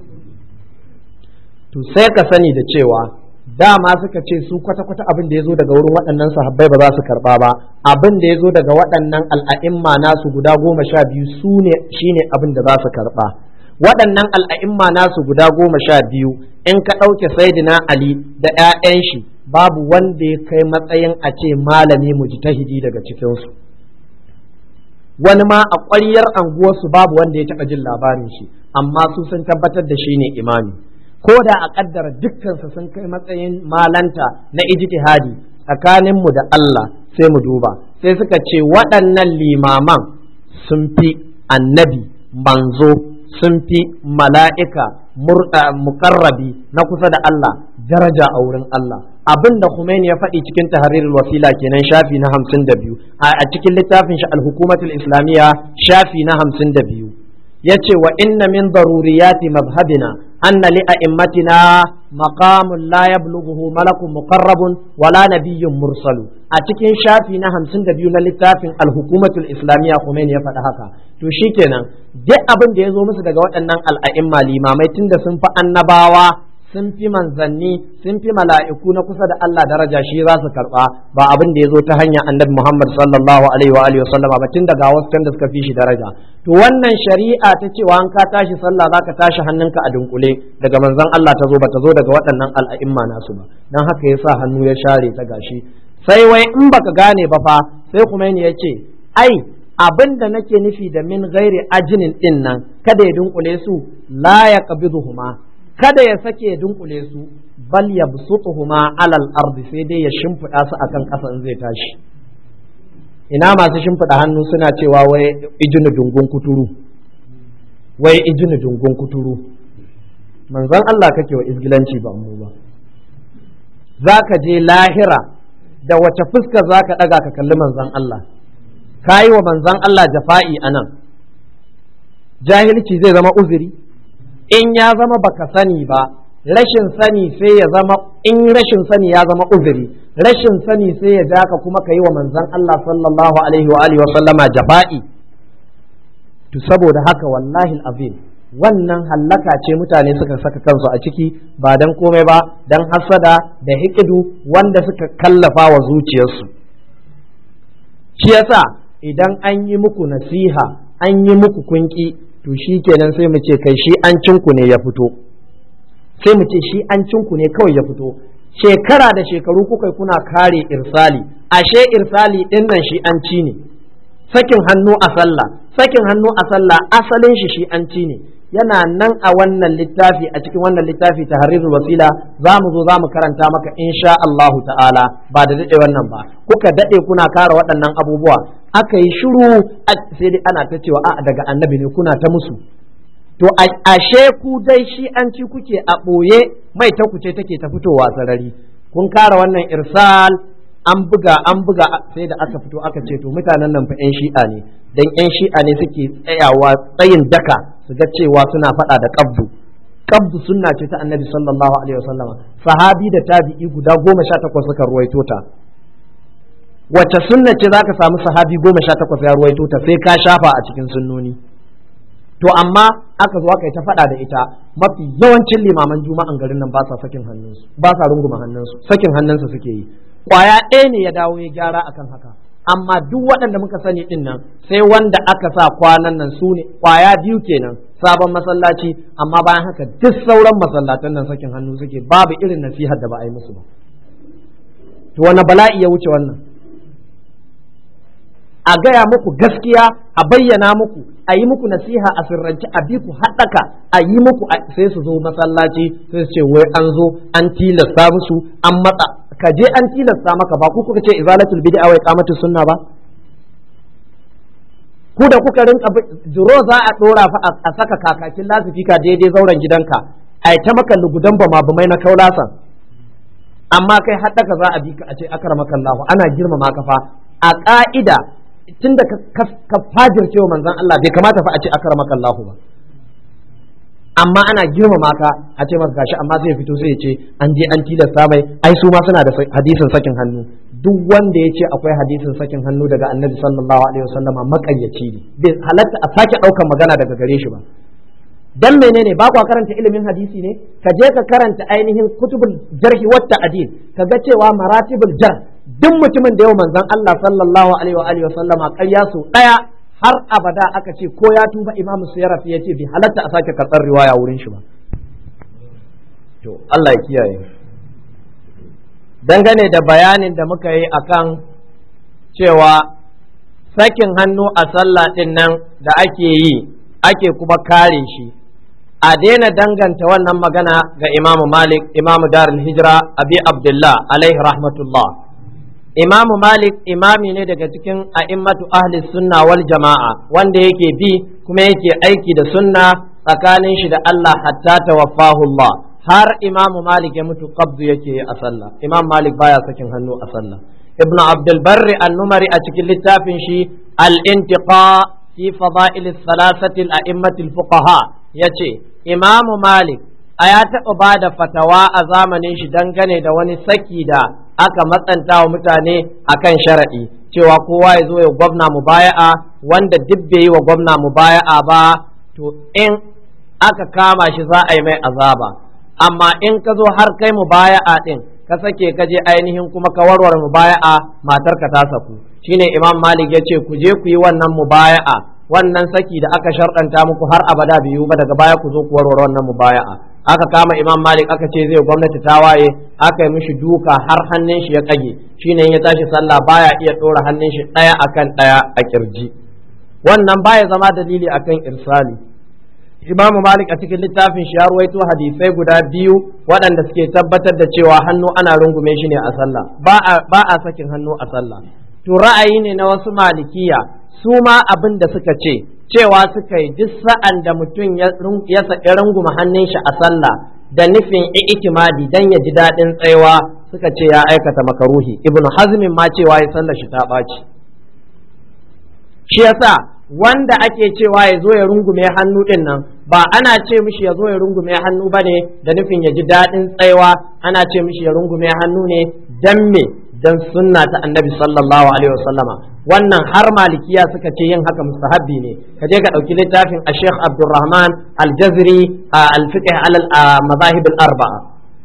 to sai ka sani da cewa dama suka ce su kwata-kwata abin da ya zo daga wurin waɗannan sahabbai ba za su karɓa ba abin da ya zo daga waɗannan al'a'imma nasu guda goma sha biyu su ne shine abin da za su karɓa waɗannan al'a'imma nasu guda goma sha biyu in ka ɗauke saidina ali da 'ya'yan shi babu wanda ya kai matsayin a ce malami mujtahidi daga cikinsu wani ma a ƙwaryar anguwarsu babu wanda ya taɓa jin labarin shi amma su sun tabbatar da shi ne imami ko da a ƙaddara dukkansa sun kai matsayin malanta na ijtihadi tsakaninmu da Allah sai mu duba sai suka ce waɗannan limaman sun fi annabi manzo sun fi mala'ika muƙarrabi na kusa da Allah daraja a wurin Allah abin da Khomeini ya faɗi cikin tahrirul wasila kenan shafi na hamsin da biyu a cikin littafin shi al-hukumatul islamiyya shafi na hamsin da biyu ya ce wa inna min daruriyati mazhabina anna li a'immatina maqamun la yablughuhu malakun muqarrabun wala nabiyyun mursalu a cikin shafi na hamsin da biyu na littafin al-hukumatul islamiyya Khomeini ya faɗi haka to shikenan duk abin da ya zo musu daga waɗannan al'a'imma limamai tunda sun fi annabawa sun fi manzanni sun fi mala'iku na kusa da Allah daraja shi za su karba ba abin da ya zo ta hanyar annabi Muhammad sallallahu alaihi wa alihi wasallam ba tun daga wasu da suka fi shi daraja to wannan shari'a ta cewa an ka tashi sallah zaka tashi hannunka a dunkule daga manzon Allah ta zo ba ta zo daga waɗannan al'a'imma nasu ba dan haka yasa hannu ya share ta gashi sai wai in baka gane ba fa sai kuma ya ce ai abin da nake nufi da min gairi ajinin din nan kada ya dunkule su la ya qabiduhuma kada ya sake ya dunkule su bal yabsutuhuma alal ardi sai dai ya shimfiɗa su akan ƙasa in zai tashi ina masu shimfiɗa hannu suna cewa wai ijinu dungun kuturu wai ijinu dungun kuturu manzon Allah kake wa izgilanci ba mu ba zaka je lahira da wace fuska zaka ɗaga ka kalli manzon Allah ka yi wa manzan Allah jafa'i a nan, jahilci zai zama uzuri, in ya zama baka sani ba, rashin sani sai ya zama, in rashin sani ya zama uzuri, rashin sani sai ya ja ka kuma ka yi wa manzan Allah sallallahu Alaihi wa Alihi wa sallama jafa'i. To saboda haka wallahi azim wannan hallaka ce mutane suka saka kansu a ciki ba don komai ba don hasada da hikidu wanda suka kallafa wa zuciyarsu. Shi yasa idan an yi muku nasiha an yi muku kunki to shi kenan sai mu ce kai shi an cinku ne ya fito sai mu ce shi an cinku ne kawai ya fito shekara da shekaru kuka kuna kare irsali ashe irsali din nan shi an ci ne sakin hannu a sallah sakin hannu a sallah asalin shi shi an ci ne yana nan a wannan littafi a cikin wannan littafi ta harirul wasila za mu zo za mu karanta maka insha Allahu ta'ala ba da daɗe wannan ba kuka daɗe kuna kara waɗannan abubuwa aka yi shiru sai dai ana ta cewa a daga annabi ne kuna ta musu to ashe ku dai shi an ci kuke a ɓoye mai ta kuce take ta fitowa sarari kun kara wannan irsal an buga an buga sai da aka fito aka ce to mutanen nan fa 'yan shi'a ne dan 'yan shi'a ne suke tsayawa tsayin daka su ga cewa suna faɗa da qabdu qabdu sunna ce ta annabi sallallahu alaihi wasallama sahabi da tabi'i guda goma sha takwas suka ruwaito ta wace sunna ce zaka samu sahabi goma sha takwas ya ruwaito ta sai ka shafa a cikin sunnoni to amma aka zo aka yi ta faɗa da ita mafi yawancin limaman juma'an garin nan ba sa sakin hannunsu ba sa runguma hannunsu sakin hannunsu suke yi kwaya ɗaya ne ya dawo ya gyara akan haka amma duk waɗanda muka sani ɗin nan sai wanda aka sa kwanan nan su ne kwaya biyu kenan sabon masallaci amma bayan haka duk sauran masallatan nan sakin hannu suke babu irin nasihar da ba a yi musu ba to wani bala'i ya wuce wannan a gaya muku gaskiya a bayyana muku a yi muku nasiha a sirrance a bi ku haɗaka a yi muku sai su zo masallaci sai su ce wai an zo an tilasta musu an matsa ka je an tilasta maka ba ku kuka ce izalatul bid'a wa iqamatus sunna ba ku da kuka rinka jiro za a dora fa a saka kakakin lasifika daidai zauren gidanka ai ta maka lugudan ba mabumai na kaulasan amma kai haɗaka za a bi ka a ce akramakallahu ana girmama ka fa a ka'ida tunda ka fajirce wa manzon Allah bai kamata fa a ce akramakallahu ba amma ana girmama ka a ce maka gashi amma zai fito sai ya ce an je an tilasta mai ai su ma suna da hadisin sakin hannu duk wanda ya ce akwai hadisin sakin hannu daga annabi sallallahu alaihi wasallama makayyaci ne bai halatta a sake ɗaukan magana daga gare shi ba dan menene ba kwa karanta ilimin hadisi ne ka je ka karanta ainihin kutubul jarhi wat ta'dil ka ga cewa maratibul jar duk mutumin da yau manzon Allah sallallahu alaihi wa alihi wasallama ƙarya su daya har abada aka ce ko ya tuba imam suyaraf ya ce bai halatta a sake karɓar riwaya wurin shi ba to Allah ya kiyaye dangane da bayanin da muka yi akan cewa sakin hannu a sallah ɗin nan da ake yi ake kuma kare shi a daina danganta wannan magana ga imamu malik imamu darul hijira abi abdullah alaihi rahmatullah imamu malik imami ne daga cikin a'immatu ahli sunna wal jama'a wanda yake bi kuma yake aiki da sunna tsakanin shi da Allah hatta tawaffahu Allah har imamu malik ya mutu qabdu yake a sallah imam malik baya sakin hannu a sallah ibnu abdul barri an-numari a cikin littafin shi al-intiqa fi fada'il thalathati al-a'immati al-fuqaha yace imamu malik a ya taɓa ba da fatawa a zamanin shi dangane da wani saki da aka matsanta wa mutane akan sharaɗi cewa kowa ya zo ya gwamna mubaya'a wanda duk bai yi wa gwamna mubaya'a ba to in aka kama shi za a yi mai azaba amma in ka zo har kai mubaya'a din ka sake ka je ainihin kuma ka warware mubaya'a matarka ta saku shine imam malik ya ce ku je ku yi wannan mubaya'a wannan saki da aka sharɗanta muku har abada biyu ba daga baya ku zo ku warware wannan mubaya'a aka kama imam malik aka ce zai gwamnati ta waye aka yi mishi duka har hannun shi ya kage shine in ya tashi sallah baya iya ɗora hannun shi ɗaya akan ɗaya a kirji wannan baya zama dalili akan irsali imamu malik a cikin littafin shi ya ruwaito hadisai guda biyu waɗanda suke tabbatar da cewa hannu ana rungume shi ne a sallah ba a sakin hannu a sallah to ra'ayi ne na wasu malikiya su ma abin da suka ce cewa suka yi duk sa'an da mutum ya saki runguma hannun shi a sallah da nufin i'timadi dan ya ji daɗin tsayawa suka ce ya aikata makaruhi ibnu hazmin ma cewa ya sallar shi ta ɓaci shi yasa wanda ake cewa ya zo ya rungume hannu din nan ba ana ce mishi ya zo ya rungume hannu ba ne da nufin ya ji daɗin tsayawa ana ce mishi ya rungume hannu ne dan me dan sunna ta annabi sallallahu alaihi wasallama wannan har malikiya suka ce yin haka mustahabbi ne ka je ka ɗauki littafin a sheikh abdulrahman al-jazri a al-fiqh al-mazahib al-arba'a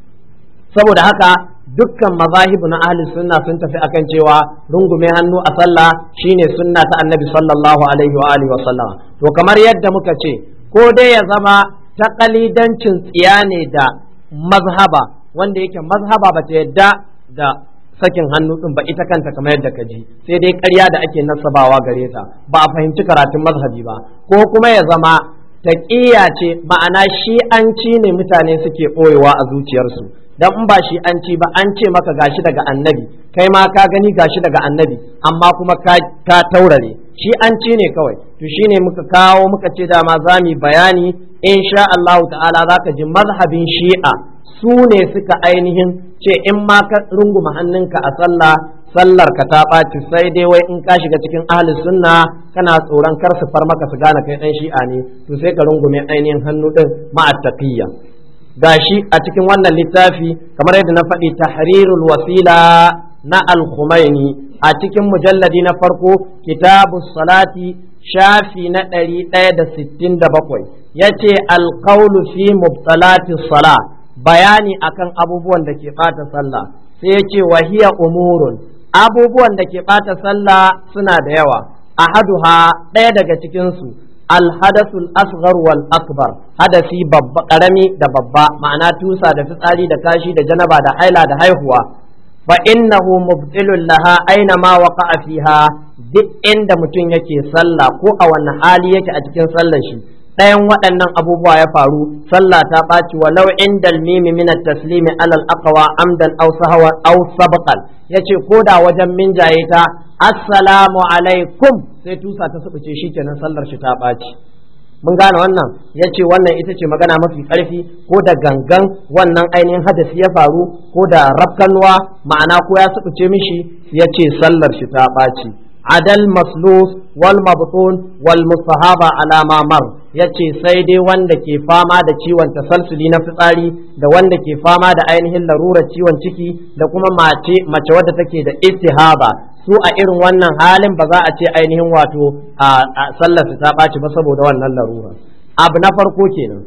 saboda haka dukkan mazahibu na ahli sunna sun tafi akan cewa rungume hannu a sallah shine sunna ta annabi sallallahu alaihi wa alihi wa sallama to kamar yadda muka ce ko dai ya zama ta kalidancin tsiya ne da mazhaba wanda yake mazhaba ba ta yadda da sakin hannu din ba ita kanta kamar yadda ka ji sai dai ƙarya da ake nasabawa gare ta ba a fahimci karatun mazhabi ba ko kuma ya zama taƙiyya ce ma'ana shi'anci ne mutane suke ɓoyewa a zuciyarsu dan in ba shi an ci ba an ce maka gashi daga annabi kai ma ka gani gashi daga annabi amma kuma ka, ka taurare shi an ci ne kawai to shine muka kawo muka ce dama za mu bayani insha Allah ta'ala zaka ji mazhabin shi'a su ne suka ainihin ce in ma ka runguma hannunka a sallah sallar ka ta ɓaci sai dai wai in ka shiga cikin ahli sunna kana tsoron kar su far maka su gane kai ɗan shi'a ne to sai ka rungume ainihin hannu ɗin ma'attaqiyya gashi a cikin wannan littafi kamar yadda na faɗi tahrirul wasila na al-Khumaini a cikin mujalladi na farko kitabu salati shafi na ɗari ɗaya da sittin da bakwai ya ce alƙaulu fi mubtalati sala bayani akan abubuwan da ke ɓata sallah sai ya ce wahiya umurun abubuwan da ke ɓata sallah suna da yawa ahaduha ɗaya daga cikinsu alhadasul asghar wal akbar hadasi babba karami da babba ma'ana tusa da fitsari da kashi da janaba da haila da haihuwa fa innahu mubtilun laha aina ma waqa'a fiha duk inda mutum yake sallah ko a wani hali yake a cikin sallar shi ɗayan waɗannan abubuwa ya faru sallah ta ɓaci walau indal mimi min at-taslimi alal aqwa amdan aw sahwa aw sabqan yace ko da wajen minjaye ta assalamu alaikum sai tusa ta subuce shikenan sallar shi ta ɓaci mun gane wannan ya ce wannan ita ce magana mafi ƙarfi ko da gangan wannan ainihin hadasi ya faru ko da rafkanuwa ma'ana ko ya subuce mishi ya ce sallar shi ta ɓaci adal maslus wal mabtun wal mustahaba ala ma mar yace sai dai wanda ke fama da ciwon tasalsuli na fitsari da wanda ke fama da ainihin larurar ciwon ciki da kuma mace mace wadda take da istihaba su a irin wannan halin ba za a ce ainihin wato a sallar ta ɓaci ba saboda wannan larura abu na farko kenan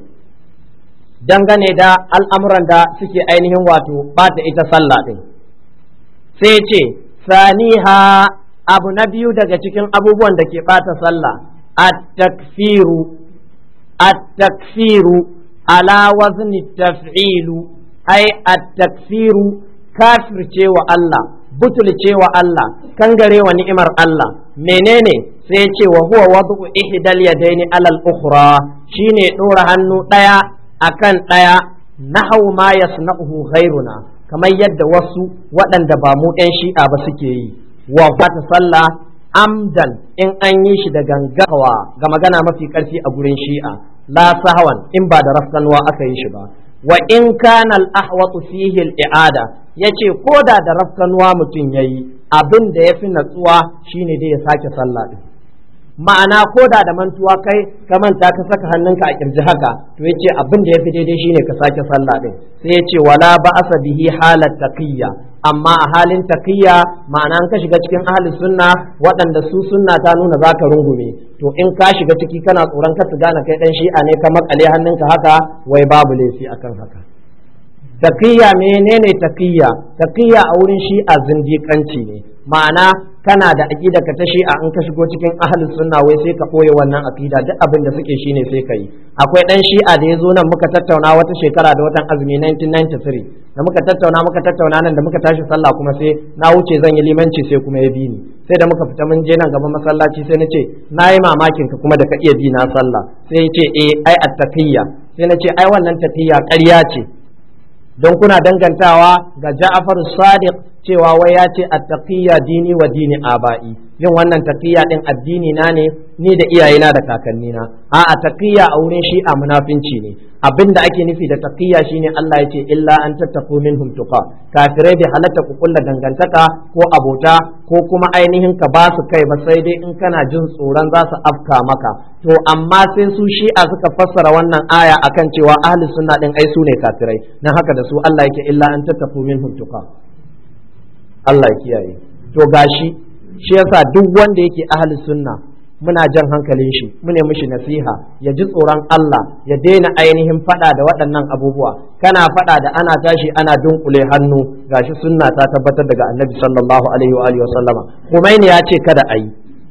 dangane da al'amuran da suke ainihin wato ɓata ita sallah ɗin sai ce saniha abu na biyu daga cikin abubuwan da ke ɓata sallah at-takfiru at-takfiru ala wazni taf'ilu ai at-takfiru kafircewa Allah butulcewa Allah kangarewa ni'imar Allah menene sai ce wa huwa wadu ihdal yadaini alal ukhra shine dora hannu daya akan daya nahaw ma yasna'uhu ghairuna kamar yadda wasu waɗanda ba mu ɗan shi'a ba suke yi wa bata sallah amdan in an yi shi da gangawa ga magana mafi ƙarfi a gurin shi'a la sahawan in ba da rafkanuwa aka yi shi ba wa in kana al-ahwatu fihi al-i'ada yace ko da da rafkanuwa mutum yayi abin da yafi natsuwa shine dai ya sake sallah din ma'ana ko da da mantuwa kai ka manta ka saka hannunka a kirji haka to yace abin da yafi daidai shine ka sake sallah din sai yace wala ba'asa bihi halat taqiyya amma a halin taqiyya ma'ana an ka shiga cikin ahli sunna waɗanda su sunna ta nuna zaka rungume to in ka shiga ciki kana tsoron ka su gane kai dan shi'a ne ka makale hannunka haka wai babu laifi akan haka taqiyya menene taqiyya taqiyya a wurin shi'a zindiƙanci ne ma'ana kana da aqida ka ta shi'a in ka shigo cikin ahlus sunna wai sai ka ɓoye wannan aqida duk abin da suke shine sai ka yi akwai dan shi'a da ya zo nan muka tattauna wata shekara da watan azumi 1993 da muka tattauna muka tattauna nan da muka tashi sallah kuma sai na wuce zan yi limanci sai kuma ya bi ni sai da muka fita mun je nan gaban masallaci sai na ce na yi mamakin ka kuma da ka iya bi na sallah sai ya ce eh ai attaqiyya sai na ce ai wannan taqiyya ƙarya ce don kuna dangantawa ga Ja'far Sadiq cewa wai ya ce attaqiyya dini wa dini aba'i yin wannan taqiyya din addini na ne ni da iyayena da kakannina a a taqiyya a wurin shi'a munafinci ne abinda ake nufi da taqiyya shine Allah ya ce illa an tattaqu minhum tuqa kafirai bai halatta ku kulla dangantaka ko abota ko kuma ainihin ka ba su kai ba sai dai in kana jin tsoron za su afka maka to amma sai su shi'a suka fassara wannan aya akan cewa ahli sunna din ai su ne kafirai dan haka da su Allah yake illa an tattaqu minhum tuqa Allah ya kiyaye to gashi shi yasa duk wanda yake ahli sunna muna jan hankalin shi mune mishi nasiha ya ji tsoron Allah ya daina ainihin fada da waɗannan abubuwa kana fada da ana tashi ana dunkule hannu gashi sunna ta tabbatar daga annabi sallallahu alaihi wa alihi wa sallama Khomeini ya ce kada ayi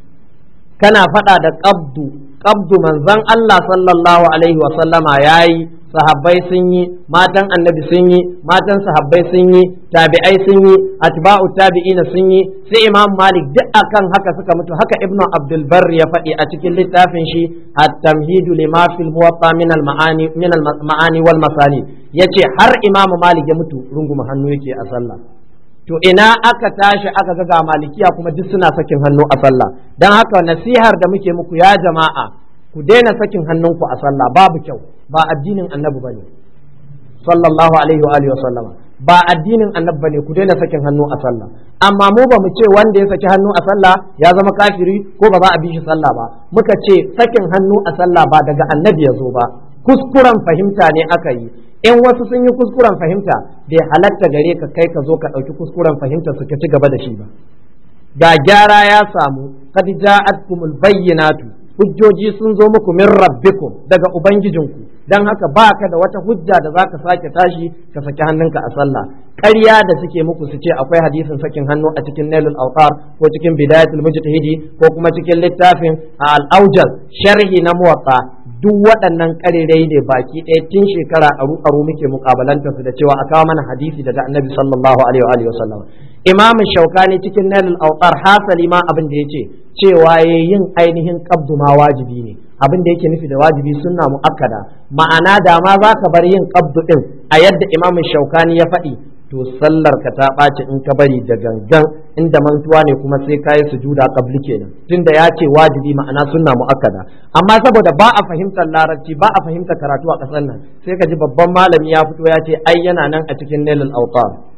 kana fada da qabdu qabdu manzon Allah sallallahu alaihi wa sallama yayi sahabbai sun yi matan annabi sun yi matan sahabbai sun yi tabi'ai sun yi atba'u tabi'ina sun yi sai imam malik duk akan haka suka mutu haka ibnu abdul bar ya faɗi a cikin littafin shi at-tamhidu lima fil muwatta min al-ma'ani min al-ma'ani wal masani yace har imam malik ya mutu runguma hannu yake a sallah to ina aka tashi aka ga malikiya kuma duk suna sakin hannu a sallah dan haka nasihar da muke muku ya jama'a ku daina sakin hannunku a sallah babu kyau ba addinin annabi bane sallallahu alaihi wa alihi wa sallama ba addinin annabi bane ku daina sakin hannu a sallah amma mu ba mu ce wanda ya saki hannu a sallah ya zama kafiri ko ba za a bi shi sallah ba muka ce sakin hannu a sallah ba daga annabi ya zo ba kuskuren fahimta ne aka yi in wasu sun yi kuskuren fahimta bai halatta gare ka kai ka zo ka ɗauki kuskuren fahimta su ka ci gaba da shi ba ga gyara ya samu qad ja'atkumul bayyinatu hujjoji sun zo muku min rabbikum daga ubangijinku dan haka baka da wata hujja da zaka sake tashi ka saki hannunka a sallah ƙarya da suke muku su ce akwai hadisin sakin hannu a cikin nailul awtar ko cikin bidayatul mujtahidi ko kuma cikin littafin al-aujal sharhi na muwatta duk waɗannan ƙarirai ne baki ɗaya tun shekara aru aru muke mukabalanta su da cewa a kawo mana hadisi daga annabi sallallahu alaihi wa sallam imam shaukani cikin nailul awtar hasali ma abin da yace cewa yin ainihin qabdu ma wajibi ne abin da yake nufi da wajibi sunna muakkada ma'ana da ma za ka bar yin qabdu din a yadda imam shaukani ya faɗi to sallar ka ta ɓaci in ka bari da gangan inda mantuwa ne kuma sai ka yi sujuda qabli kenan tunda ya ce wajibi ma'ana sunna muakkada amma saboda ba a fahimtar larabci ba a fahimtar karatu a ƙasar nan sai ka ji babban malami ya fito ya ce ai yana nan a cikin nailul awtar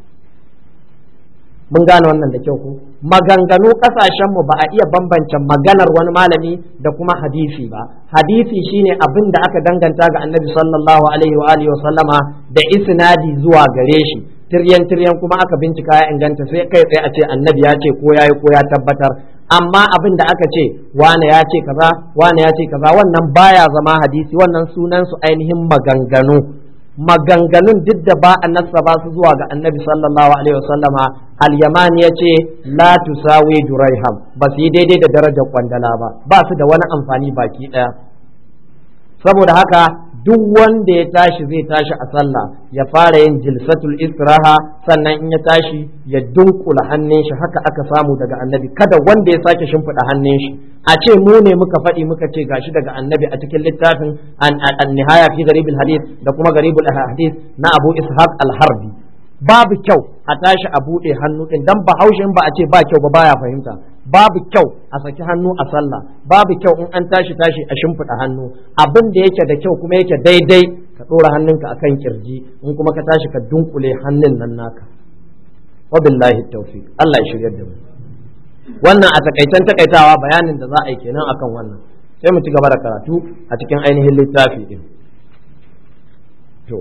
mun gane wannan da kyau ko maganganu kasashen mu ba a iya bambance maganar wani malami da kuma hadisi ba hadisi shine abin da aka danganta ga annabi sallallahu alaihi wa alihi wa sallama da isnadi zuwa gare shi tiryan tiryan kuma aka bincika ya inganta sai kai tsaye a ce annabi ya ce ko yayi ko ya tabbatar amma abin da aka ce wane ya ce kaza wane ya ce kaza wannan baya zama hadisi wannan sunan su ainihin maganganu maganganun duk da ba a nasaba su zuwa ga annabi sallallahu alaihi wasallama al-yamani ya ce la tusawi juraiham ba su yi daidai da darajar kwandala ba ba su da wani amfani baki daya saboda haka duk wanda ya tashi zai tashi a sallah ya fara yin jilsatul istiraha sannan in ya tashi ya dunkula hannun shi haka aka samu daga annabi kada wanda ya sake shimfiɗa hannun shi a ce mu ne muka faɗi muka ce gashi daga annabi a cikin littafin an nihaya fi garibul hadith da kuma garibul hadith na abu ishaq al-harbi babu kyau a tashi a buɗe hannu ɗin dan bahaushen ba a ce ba kyau ba baya fahimta babu kyau a saki hannu a sallah babu kyau in an tashi tashi a shimfiɗa hannu abin da yake da kyau kuma yake daidai ka ɗora hannunka akan kirji in kuma ka tashi ka dunkule hannun nan naka wabillahi tawfiq Allah ya shirya da mu wannan a takaitan takaitawa bayanin da za a yi kenan akan wannan sai mu ci gaba da karatu a cikin ainihin littafi din to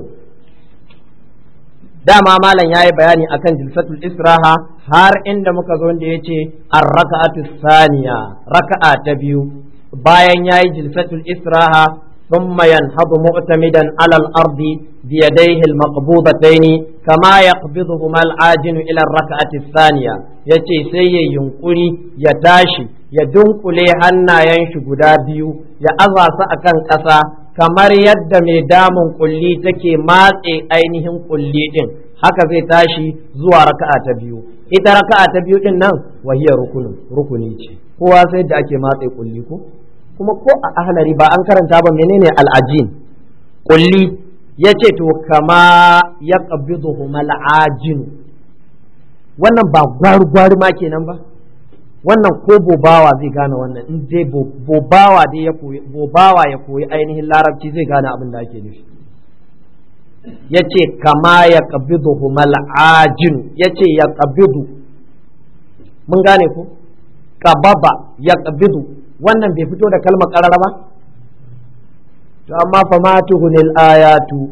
dama malam yayi bayani akan jilsatul israha har inda muka zo da yace ar-raka'atu saniya raka'a ta biyu bayan yayi jilsatul israha ثم ينهض معتمدا على الأرض بيديه المقبوضتين كما يقبضهما العاجن إلى الركعة الثانية يتي سي ينقلي يتاشي يدنقل هنا ينشي قدابيو يأذى سأكن كسا kamar yadda mai damun kulli take matse ainihin kulli din haka zai tashi zuwa raka'a ta biyu ita raka'a ta biyu din nan wahiyar rukunin rukuni ce kowa sai da ake matse kulli ko kuma ko a ahlari ba an karanta ba menene al'ajin kulli ya ce to kama ya qabiduhum al'ajin wannan ba gwari-gwari ma kenan ba wannan ko bobawa zai gane wannan in dai bobawa dai ya koyi bobawa ya koyi ainihin larabci zai gane abin da ake nufi yace kama ya qabiduhum al'ajin yace ya qabidu mun gane ko qababa ya qabidu wannan bai fito da kalmar karara ba to amma fa ma tuhunil ayatu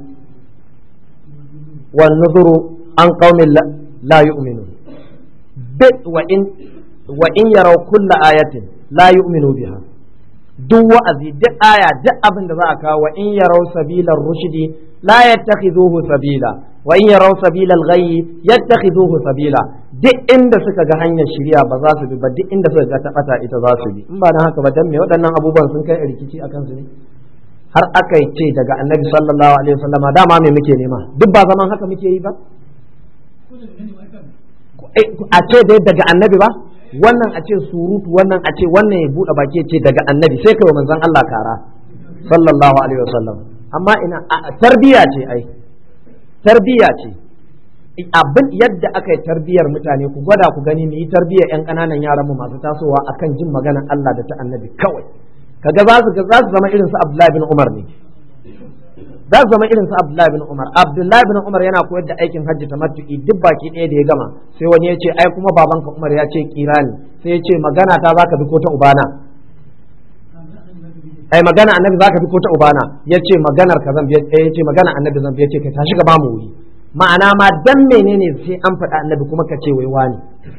wan nuzuru an qaumin la yu'minun bit wa in wa in yaraw kulla ayatin la yu'minu biha duk wa'azi duk aya duk abin da za a kawo wa in yaraw sabilar rushdi la yattakhidhuhu sabila wa in yaraw sabilal ghayyi yattakhidhuhu sabila duk inda suka ga hanyar shirya ba za su bi ba duk inda suka ga tabata ita za su bi in ba dan haka ba dan me waɗannan abubuwan sun kai rikici akan su ne har aka yi ce daga annabi sallallahu alaihi wasallama dama me muke nema duk ba zaman haka muke yi ba a ce dai daga annabi ba wannan a ce surutu wannan a ce wannan ya buɗe baki ce daga annabi sai kai wa manzon Allah kara sallallahu alaihi wasallam amma ina tarbiya ce ai tarbiya ce abin yadda aka yi tarbiyar mutane ku gwada ku gani mu yi tarbiyar yan ƙananan yaran mu masu tasowa akan jin maganar Allah da ta annabi kawai kaga za su za su zama irin su Abdullahi bin Umar ne za su zama irin su Abdullahi bin Umar Abdullahi bin Umar yana koyar da aikin hajji tamattu'i duk baki ɗaya da ya gama sai wani ya ce ai kuma babanka Umar ya ce kirani sai ya ce magana ta zaka bi ko ta ubana ai magana annabi zaka bi ko ta ubana ya ce maganar ka zan ya ce magana annabi zan ya ce ka tashi ka ba mu wuri ma'ana ma dan menene sai an faɗa annabi kuma ka ce wai wani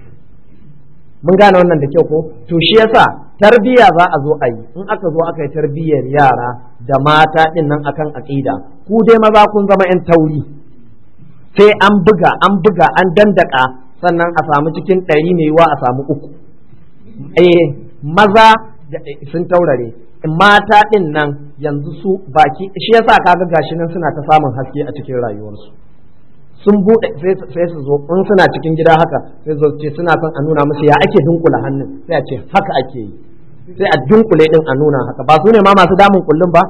mun gane wannan da kyau ko to shi yasa tarbiya za a zo a yi in aka zo aka yi tarbiyyar yara da mata din nan akan aqida ku dai maza kun zama yan tauri sai an buga an buga an dandaka sannan a samu cikin ɗari mai yiwa a samu uku eh maza sun taurare mata din nan yanzu su baki shi yasa kaga gashi nan suna ta samun haske a cikin rayuwarsu sun bude sai su zo in suna cikin gida haka sai zo ce suna son a nuna musu ya ake dunkula hannun sai a ce haka ake yi sai a dunkule din a nuna haka ba su ne ma masu damun kullum ba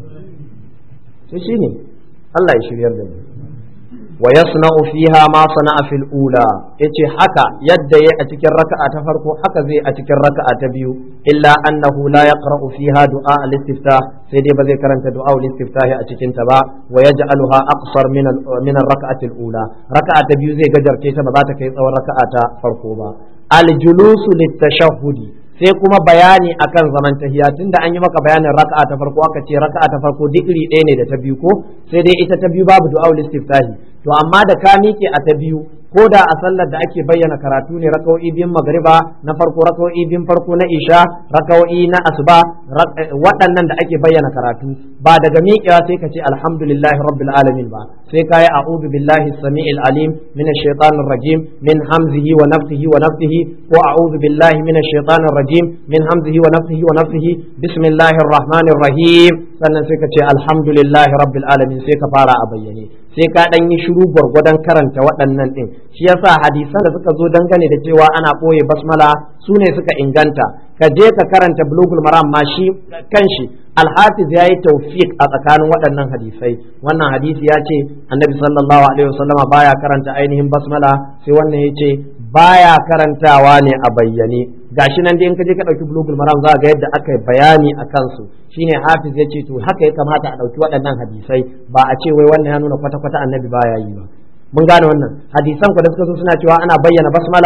sai shine Allah ya shiryar da mu wa yasna'u fiha ma sana'a fil ula yace haka yadda yayi a cikin raka'a ta farko haka zai a cikin raka'a ta biyu illa annahu la yaqra'u fiha du'a al-istiftah sai dai ba zai karanta du'a al-istiftah a cikin ta ba wa yaj'aluha aqsar min min ar-raka'ati al-ula raka'a ta biyu zai gajarce ta ba za ta kai tsawon raka'a ta farko ba al-julusu lit-tashahhudi sai kuma bayani akan zaman tahiya tunda an yi maka bayanin raka'a ta farko aka ce raka'a ta farko duk iri ɗaya ne da ta biyu ko sai dai ita ta biyu babu du'a istiftahi to amma da ka miƙe a ta biyu ko da a sallar da ake bayyana karatu ne raka'o'i biyun magriba na farko raka'o'i biyun farko na isha raka'o'i na asuba waɗannan da ake bayyana karatu ba daga miƙewa sai ka ce alhamdulillahi rabbil alamin ba sai ka yi a'udhu billahi samiil alim minash shaitanir rajim min hamzihi wa nafthihi wa nafthihi ko a'udhu billahi minash shaitanir rajim min hamzihi wa nafthihi wa nafthihi bismillahir rahmanir rahim sannan sai ka ce alhamdulillahi rabbil alamin sai ka fara a bayyane sai ka dan yi shiru gwargwadon karanta waɗannan ɗin shi yasa hadisan da suka zo dangane da cewa ana ɓoye basmala su ne suka inganta ka je ka karanta bulugul maram ma shi kanshi alhafiz ya yi tawfiq a tsakanin waɗannan hadisai wannan hadisi ya ce annabi sallallahu alaihi wasallama baya karanta ainihin basmala sai wannan ya ce baya karantawa ne a bayyane gashi nan dai in ka je ka ɗauki bulugul maram za ga yadda aka yi bayani a kansu shine hafiz ya ce to haka ya kamata a ɗauki waɗannan hadisai ba a ce wai wannan ya nuna kwata-kwata annabi baya yi ba mun gane wannan hadisan ku da suka zo suna cewa ana bayyana basmala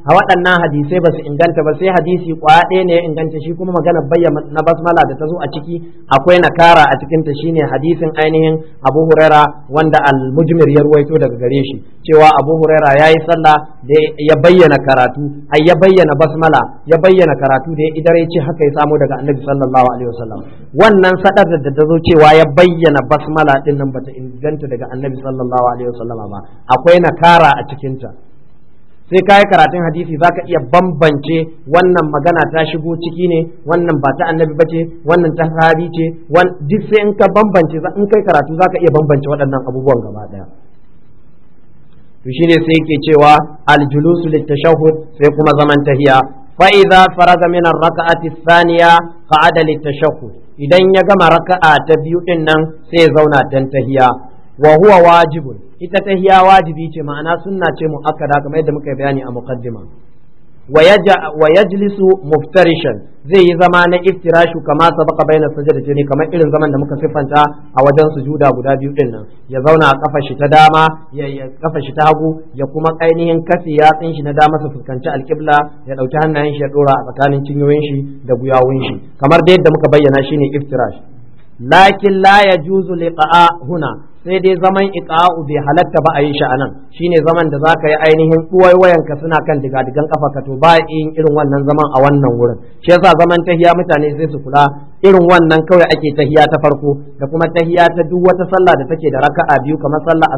a waɗannan hadisai ba su inganta ba sai hadisi kwaya ɗaya ne ya inganta shi kuma magana bayyana na basmala da ta zo a ciki akwai nakara a cikin ta shine hadisin ainihin Abu Huraira wanda al-Mujmir ya ruwaito daga gare shi cewa Abu Huraira yayi sallah da ya bayyana karatu ai ya bayyana basmala ya bayyana karatu da ya idare ce haka ya samu daga Annabi sallallahu alaihi wasallam wannan sadar da ta zo cewa ya bayyana basmala din nan bata inganta daga Annabi sallallahu alaihi wasallama ba akwai nakara a cikin ta sai ka yi karatun hadisi za ka iya bambance wannan magana ta shigo ciki ne wannan ba ta annabi ba ce wannan ta sahabi ce duk sai in ka bambance in kai karatu za ka iya bambance waɗannan abubuwan gaba ɗaya to shine sai yake cewa aljulusu litashahhud sai kuma zaman tahiya fa idza faraga min ar-rak'ati thaniya qa'ada litashahhud idan ya gama raka'a ta biyu din nan sai ya zauna dan tahiya wa huwa wajibun ita tahiya wajibi ce ma'ana sunna ce muakkada kamar yadda muka bayani a muqaddima wa yajlisu muftarishan zai yi zama na iftirashu kama sabaka baina sajdatayni kamar irin zaman da muka siffanta a wajen sujuda guda biyu din nan ya zauna a kafa shi ta dama ya kafa shi ta hagu ya kuma ainihin kafi yatsin shi na dama su fuskanci alqibla ya dauki hannayen shi ya dora a tsakanin cinyoyin shi da guyawun shi kamar da yadda muka bayyana shine iftirash lakin la yajuzu liqa'a huna sai dai zaman iqa'u bai halatta ba a yi shi anan shine zaman da zaka yi ainihin wayan ka suna kan digadigan kafa ka to ba yin irin wannan zaman a wannan wurin shi yasa zaman tahiya mutane sai su kula irin wannan kawai ake tahiya ta farko da kuma tahiya ta duk wata sallah da take da raka'a biyu kamar sallah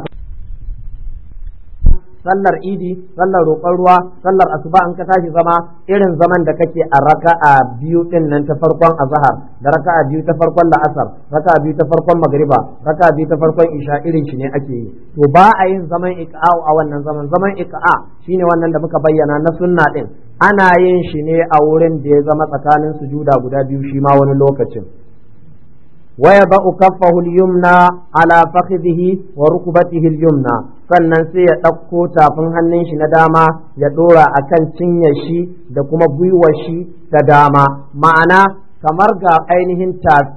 sallar idi sallar roƙon ruwa sallar asuba in ka tashi zama irin zaman da kake a raka'a biyu din nan ta farkon azhar da raka'a biyu ta farkon la'asar raka'a biyu ta farkon magriba raka'a biyu ta farkon isha irin shi ne ake yi to ba a yin zaman iqa'u a wannan zaman zaman iqa'a shine wannan da muka bayyana na sunna din ana yin shi ne a wurin da ya zama tsakanin sujuda guda biyu shi ma wani lokacin ويضع كفه اليمنى على فخذه وركبته اليمنى sannan sai ya ɗauko tafin hannun shi na dama ya ɗora a kan cinye shi da kuma gwiwar shi ta dama ma'ana kamar ga ainihin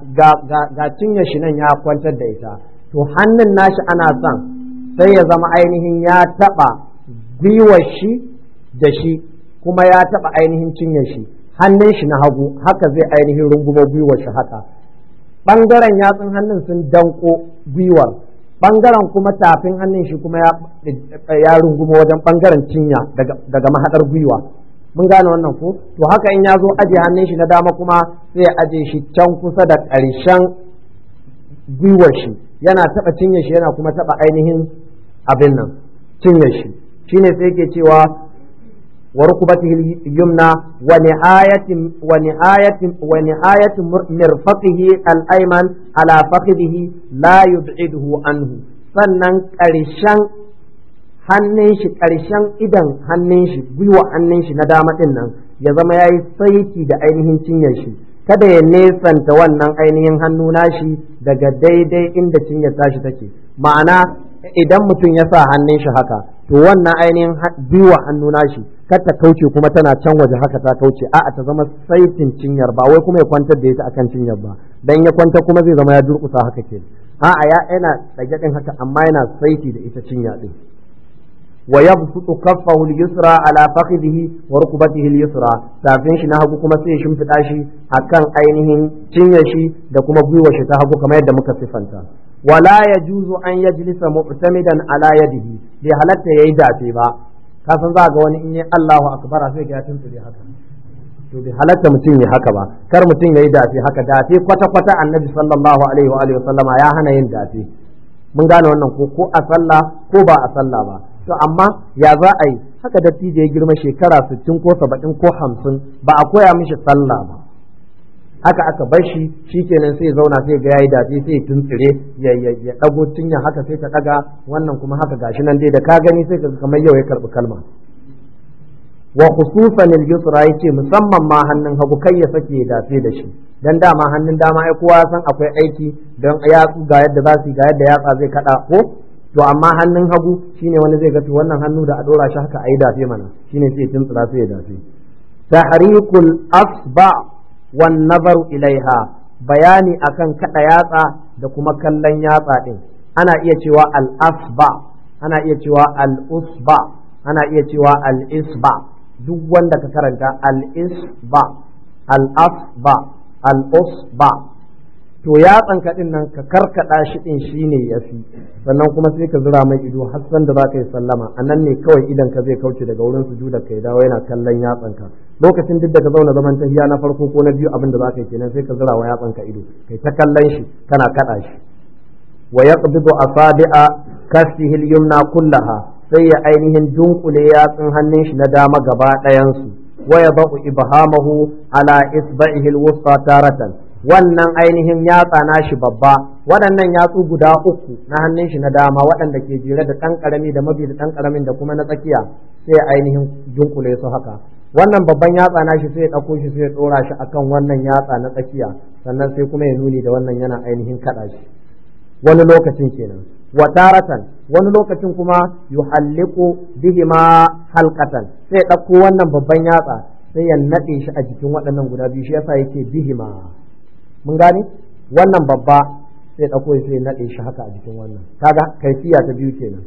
ga cinye shi nan ya kwantar da ita to hannun nashi ana son sai ya zama ainihin ya taɓa gwiwar shi da shi kuma ya taɓa ainihin cinye shi hannun shi na hagu haka zai ainihin rungumo gwiwar shi haka ɓangaren yatsun hannun sun danko gwiwar ɓangaren kuma tafin hannun shi kuma ya runguma wajen ɓangaren cinya daga mahaɗar gwiwa mun gane wannan ko to haka in ya zo aje hannun shi na dama kuma sai aje shi can kusa da ƙarshen gwiwar shi yana taɓa cinye shi yana kuma taɓa ainihin abin nan cinye shi shine sai yake cewa وركبته اليمنى ونهاية ونهاية ونهاية مرفقه الأيمن على فخذه لا يبعده عنه sannan ƙarshen hannun shi ƙarshen idan hannun shi gwiwa hannun shi na dama ɗin nan ya zama ya yi saiti da ainihin cinyar shi kada ya nesanta wannan ainihin hannu nashi daga daidai inda cinyar tashi take ma'ana idan mutum ya sa hannun shi haka to wannan ainihin gwiwa hannu nashi kar ta kauce kuma tana can waje haka ta kauce a'a ta zama saitin cinyar ba wai kuma ya kwantar da ita akan cinyar ba dan ya kwanta kuma zai zama ya durkusa haka ke a'a ya yana tsage din haka amma yana saiti da ita cinya din wa yabsutu kaffahu al-yusra ala fakhidhihi wa rukbatihi al-yusra tafin shi na hagu kuma sai ya shimfida shi akan ainihin cinyar shi da kuma gwiwar shi ta hagu kamar yadda muka sifanta wala yajuzu an yajlisa mu'tamidan ala yadihi bai halatta yayi dafe ba ka san za ga wani in yi Allahu akbar sai ga tuntsire haka to bai halatta mutum ya haka ba kar mutum yayi dafe haka dafe kwata kwata annabi sallallahu alaihi wa alihi wasallama ya hana yin dafe mun gane wannan ko ko a sallah ko ba a sallah ba to amma ya za a yi haka dattijo ya girma shekara 60 ko 70 ko 50 ba a koya mishi sallah ba haka aka bar shi shikenan sai zauna sai ga yayi dace sai tuntsire ya ya dago cinya haka sai ta daga wannan kuma haka gashi nan dai da ka gani sai ka kamar yau ya karbi kalma wa khususan al-yusra yace musamman ma hannun hagu kai ya sake ya dace da shi dan dama hannun dama ai kowa san akwai aiki dan yatsu ga yadda za su ga yadda yatsa zai kada ko to amma hannun hagu shine wani zai ga to wannan hannu da a dora shi haka ayi dace mana shine sai tuntsira sai ya dace tahrikul asba wan nazaru ilaiha bayani akan kada yatsa da kuma kallon yatsa din ana iya cewa al asba ana iya cewa al usba ana iya cewa al isba duk wanda ka karanta al-isba al-asba al-usba to yatsan ka din nan ka karkada shi din shine yafi sannan kuma sai ka zura mai ido har san da zaka yi sallama anan ne kawai idan ka zai kauce daga wurin sujuda kai dawo yana kallon yatsan ka lokacin duk da ka zauna zaman tahiya na farko ko na biyu abin da zaka yi kenan sai ka zura wa yatsan ka ido kai ta kallon shi kana kada shi wa yaqbidu asabi'a kaffihi al-yumna kullaha sai ya ainihin dunkule yatsun hannun shi na dama gaba ɗayan su wa yadau ibhamahu ala isba'ihi al-wusta taratan wannan ainihin yatsa nashi babba waɗannan yatsu guda uku na hannun shi na dama waɗanda ke jere da ɗan ƙarami da mabi da ɗan ƙaramin da kuma na tsakiya sai ainihin dunkule su haka wannan babban yatsa nashi sai ya ɗauko shi sai ya ɗora shi akan wannan yatsa na tsakiya sannan sai kuma ya nuni da wannan yana ainihin kaɗa shi wani lokacin kenan wa taratan wani lokacin kuma yuhalliqu bihima halqatan sai ya ɗauko wannan babban yatsa sai ya naɗe shi a jikin waɗannan guda biyu shi yasa yake bihima mun gane wannan babba sai ɗauko sai naɗe shi haka a jikin wannan kaga kaifiya ta biyu kenan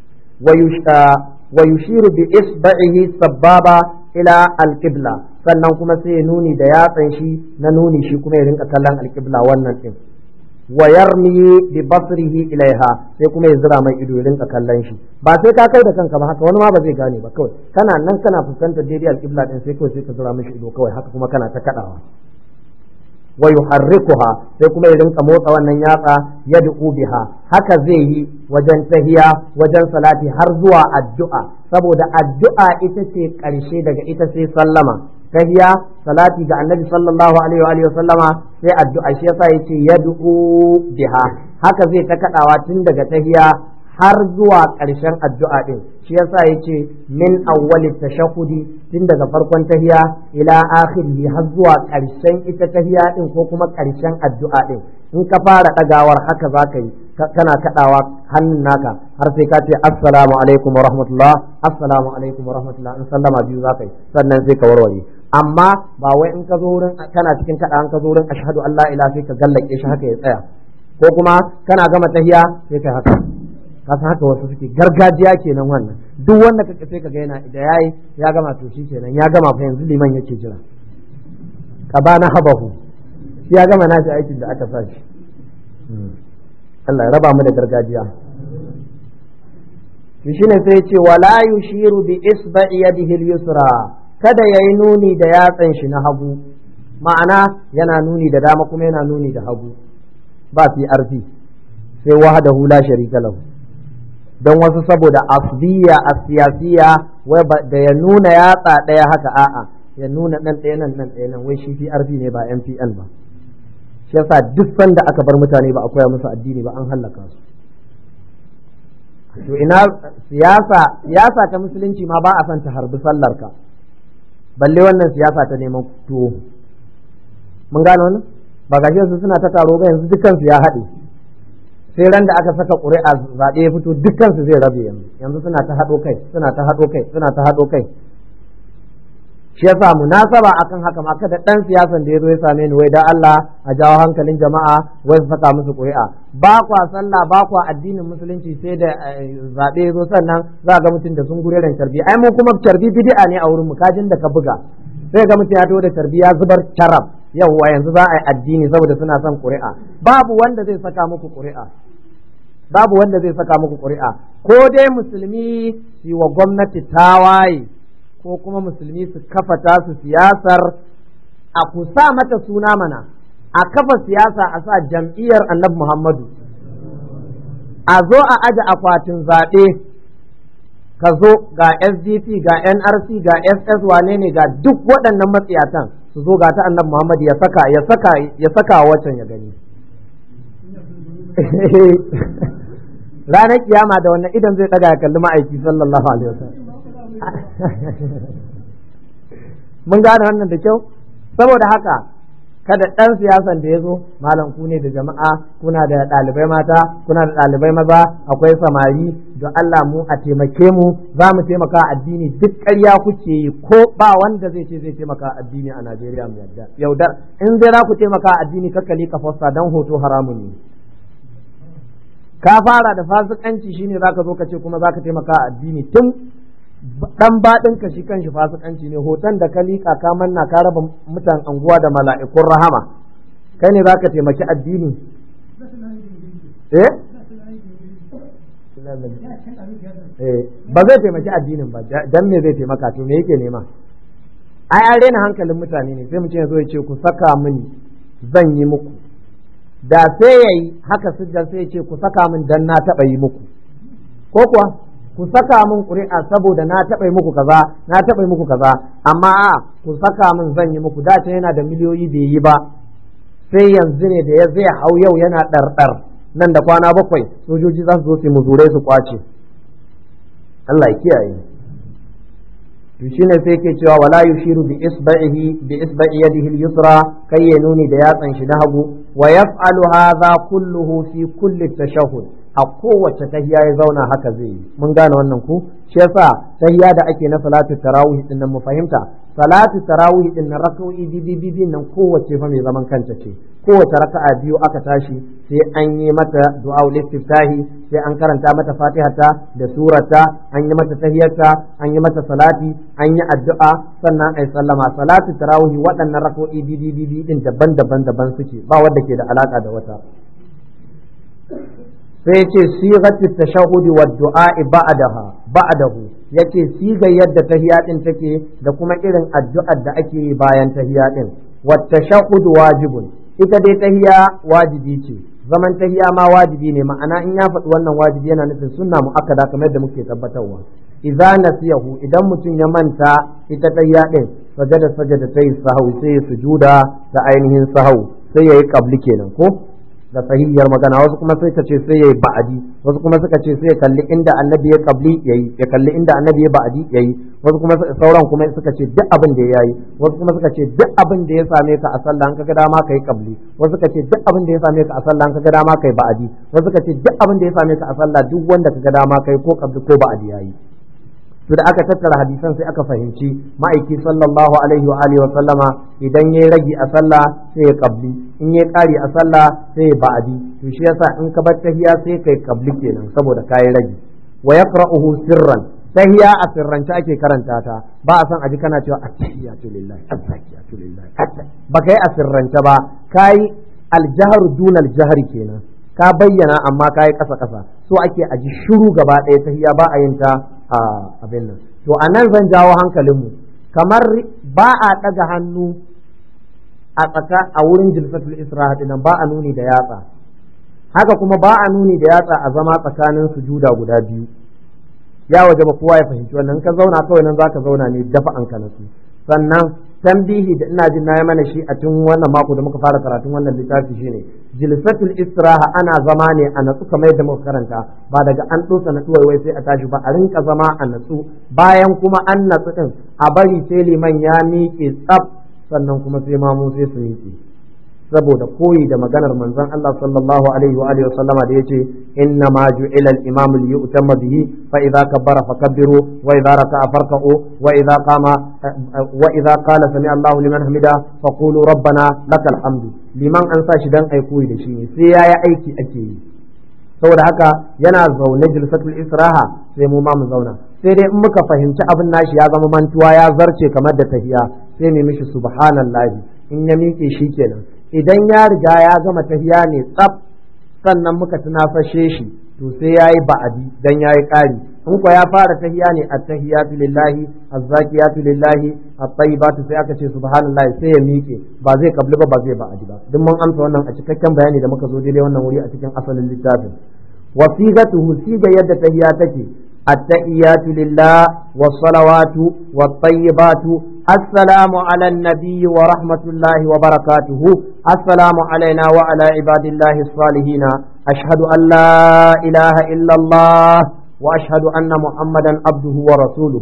wa yushiru bi isba'ihi sababa ila alqibla sannan kuma sai ya nuni da yatsan shi na nuni shi kuma ya rinka kallon alqibla wannan din wa yarmi bi basrihi ilaiha sai kuma ya zira mai ido ya rinka kallon shi ba sai ka kai da kanka ba haka wani ma ba zai gane ba kawai kana nan kana fuskantar daidai alqibla din sai kawai sai ka zira mishi ido kawai haka kuma kana ta kadawa wa yuharrikuha sai kuma ya rinka motsa wannan yatsa yad'u biha haka zai yi wajen tahiya wajen salati har zuwa addu'a saboda addu'a ita ce karshe daga ita sai sallama tahiya salati ga annabi sallallahu alaihi wa alihi sallama sai addu'a shi yasa yace yad'u biha haka zai ta kadawa tun daga tahiya har zuwa ƙarshen addu'a ɗin shi yasa ya ce min awwali tashahudi tun daga farkon tahiya ila akhirihi har zuwa ƙarshen ita tahiya ɗin ko kuma ƙarshen addu'a ɗin in ka fara ɗagawar haka za ka yi kana kaɗawa hannun naka har sai ka ce assalamu alaikum wa rahmatullah assalamu alaikum wa rahmatullah in sallama biyu za ka yi sannan sai ka warware amma ba wai in ka zo wurin kana cikin kaɗa in ka zo wurin ashhadu an la ilaha sai ka gallake shi haka ya tsaya ko kuma kana gama tahiya sai kai haka kasan haka wasu suke gargajiya kenan wannan duk wanda ka sai ka ga yana da yayi ya gama to shi kenan ya gama fa yanzu liman yake jira ka ba na habahu shi ya gama nashi aikin da aka sa shi Allah ya raba mu da gargajiya to shine sai ce wala yushiru bi isba'i yadihi al-yusra kada yayi nuni da yatsan shi na hagu ma'ana yana nuni da dama kuma yana nuni da hagu ba fi arfi sai wahdahu la sharika lahu don wasu saboda asbiya a siyasiya wai da ya nuna yatsa ɗaya haka a'a ya nuna ɗan ɗaya nan nan ɗaya nan wai shi PRP ne ba MPN ba shi yasa duk sanda aka bar mutane ba a koya musu addini ba an hallaka su to ina siyasa siyasa ta musulunci ma ba a son ta harbi sallar ka balle wannan siyasa ta neman tuwo mun gane wannan ba ga su suna ta taro ba yanzu dukkan su ya haɗe sai ran da aka saka ƙuri'a zaɓe ya fito dukkansu zai rabe yanzu yanzu suna ta haɗo kai suna ta haɗo kai suna ta haɗo kai shi yasa munasaba akan haka ma kada dan siyasan da ya zo ya same ni wai da Allah a jawo hankalin jama'a wai su saka musu ƙuri'a ba kwa sallah ba kwa addinin musulunci sai da zaɓe ya zo sannan za ga mutum da sun gureren carbi ai mu kuma carbi bid'a ne a wurin mu kajin da ka buga sai ga mutum ya taho da carbi ya zubar carab yawwa yanzu za a yi addini saboda suna son ƙuri'a babu wanda zai saka muku ƙuri'a babu wanda zai saka muku ƙuri'a ko dai musulmi su wa gwamnati tawaye ko kuma musulmi su kafa tasu siyasar a ku sa mata suna mana a kafa siyasa a sa jam'iyyar annabi muhammadu a zo a aje akwatin zaɓe ka zo ga sdp ga nrc ga ss wane ne ga duk waɗannan matsiyatan su zo ga ta annabi muhammadu ya saka ya saka ya saka wacan ya gani ranar kiyama da wannan idan zai daga ya kalli ma'aiki sallallahu alaihi wasallam mun gane wannan da kyau saboda haka kada ɗan siyasan da ya zo malam ku ne da jama'a kuna da ɗalibai mata kuna da ɗalibai maza akwai samari don Allah mu a taimake mu za mu taimaka addini duk ƙarya kuke yi ko ba wanda zai ce zai taimaka addini a Najeriya mu yadda yaudar in dai za ku taimaka addini kakkali ka fosta dan hoto haramun ne ka fara da fasikanci shine zaka zo ka ce kuma zaka taimaka addini tun dan baɗin ka shi kanshi fasikanci ne hoton da ka liƙa ka manna ka raba mutan anguwa da mala'ikun rahama kai ne zaka taimaki addini eh ba zai taimaki addinin ba dan me zai taimaka to me yake nema ai an rena hankalin mutane ne sai mutum ya zo ya ce ku saka mini zan yi muku da sai ya yi haka siddan sai ya ce ku saka min dan na taɓa yi muku ko kuwa ku saka min ƙuri'a saboda na taɓa yi muku kaza na taɓa yi muku kaza amma a ku saka min zan yi muku da yana da miliyoyi bai yi ba sai yanzu ne da ya zai hau yau yana ɗarɗar nan da kwana bakwai sojoji za su zo su muzurai su kwace Allah ya kiyaye to shine sai yake cewa wala yushiru bi isba'ihi bi isba'i yadihi al-yusra kai ya nuni da yatsan shi na hagu wa yaf'alu hadha kulluhu fi kulli tashahhud a kowace tahiya ya zauna haka zai yi mun gane wannan ku shi yasa tahiya da ake na salatu tarawih din nan mu fahimta salatu tarawih din nan rak'o'i bibi nan kowace fa mai zaman kanta ce kowace raka'a biyu aka tashi sai an yi mata du'a istiftahi sai an karanta mata fatihata da surata an yi mata tahiyarta an yi mata salati an yi addu'a sannan ai sallama salatu tarawih waɗannan rak'o'i bibi bibi din daban-daban daban suke ba wanda ke da alaka da wata sai yace sigatu tashahhudi wa du'a ba'daha ba'dahu yace siga yadda tahiya din take da kuma irin addu'ar da ake yi bayan tahiya din wa tashahhud wajibun ita dai tahiya wajibi ce zaman tahiya ma wajibi ne ma'ana in ya faɗi wannan wajibi yana nufin sunna muakkada kamar da muke tabbatarwa idza nasiyahu idan mutum ya manta ita tahiya din sajada sajada tayi sahau sai ya sujuda ta ainihin sahau sai yayi qabli kenan ko da sahihiyar magana wasu kuma sai ka ce sai yayi ba'adi wasu kuma suka ce sai ya kalli inda annabi ya qabli yayi ya kalli inda annabi ya ba'adi yayi wasu kuma sauran kuma suka ce duk abin da yayi wasu kuma suka ce duk abin da ya same ka a sallah an kaga dama kai qabli wasu suka ce duk abin da ya same ka a sallah an kaga dama kai ba'adi wasu suka ce duk abin da ya same ka a sallah duk wanda kaga dama kai ko qabli ko ba'adi yayi to da aka tattara hadisan sai aka fahimci ma'aiki sallallahu alaihi wa alihi wa sallama idan yayi ragi a sallah sai ya qabli in yayi kari a sallah sai ya ba'adi to shi yasa in ka bar tahiya sai kai qabli kenan saboda kai ragi wa yaqra'uhu sirran tahiya a sirrance ake karanta ta ba a san aji kana cewa attahiyatu lillahi attahiyatu lillahi ba kai a sirrance ba kai aljahru duna aljahri kenan ka bayyana amma kai kasa kasa so ake aji shiru gaba ɗaya tahiya ba a yin ta a abin nan to a nan zan jawo hankalinmu kamar ba a ɗaga hannu a tsaka a wurin jilsatul isra'a nan ba a nuni da yatsa haka kuma ba a nuni da yatsa a zama tsakanin sujuda guda biyu ya waje ba kowa ya fahimci wannan ka zauna kawai nan zaka zauna ne dafa an ka nasu sannan tambihi da ina jin nayi mana shi a tun wannan mako da muka fara karatun wannan littafi shine jilsatul istiraha ana zama ne a natsu kamar yadda muka karanta ba daga an dosa na wai sai a tashi ba a rinka zama a natsu bayan kuma an natsu din a bari sai liman ya miƙe tsaf sannan kuma sai mamu sai su miƙe saboda koyi da maganar manzon Allah sallallahu alaihi wa alihi wasallama da yace inna ma ju'ila al-imam li yu'tamma bihi fa idza kabbara fakabbiru wa idza raka'a farka'u wa idza qama wa idza qala sami Allahu liman hamida faqulu rabbana lakal hamdu liman an sa shi dan ai koyi da shi ne sai yayi aiki ake yi saboda haka yana zaune jilsatul israha sai mu ma mu zauna sai dai in muka fahimci abin nashi ya zama mantuwa ya zarce kamar da tahiya sai mu mishi subhanallahi in ya miƙe shi kenan idan ya riga ya gama tahiya ne tsaf sannan muka tunafashe shi to sai ya yi ba'adi dan ya yi ƙari in ko ya fara tahiya ne a tahiyatu lillahi azzakiyatu lillahi at-tayyibatu sai aka ce subhanallahi sai ya miƙe ba zai kabli ba ba zai ba'adi ba duk mun amsa wannan a cikakken bayani da muka zo daidai wannan wuri a cikin asalin littafin wa sigatuhu siga yadda tahiya take التحيات لله والصلوات والطيبات السلام على النبي ورحمة الله وبركاته السلام علينا وعلى عباد الله الصالحين أشهد أن لا إله إلا الله وأشهد أن محمدا عبده ورسوله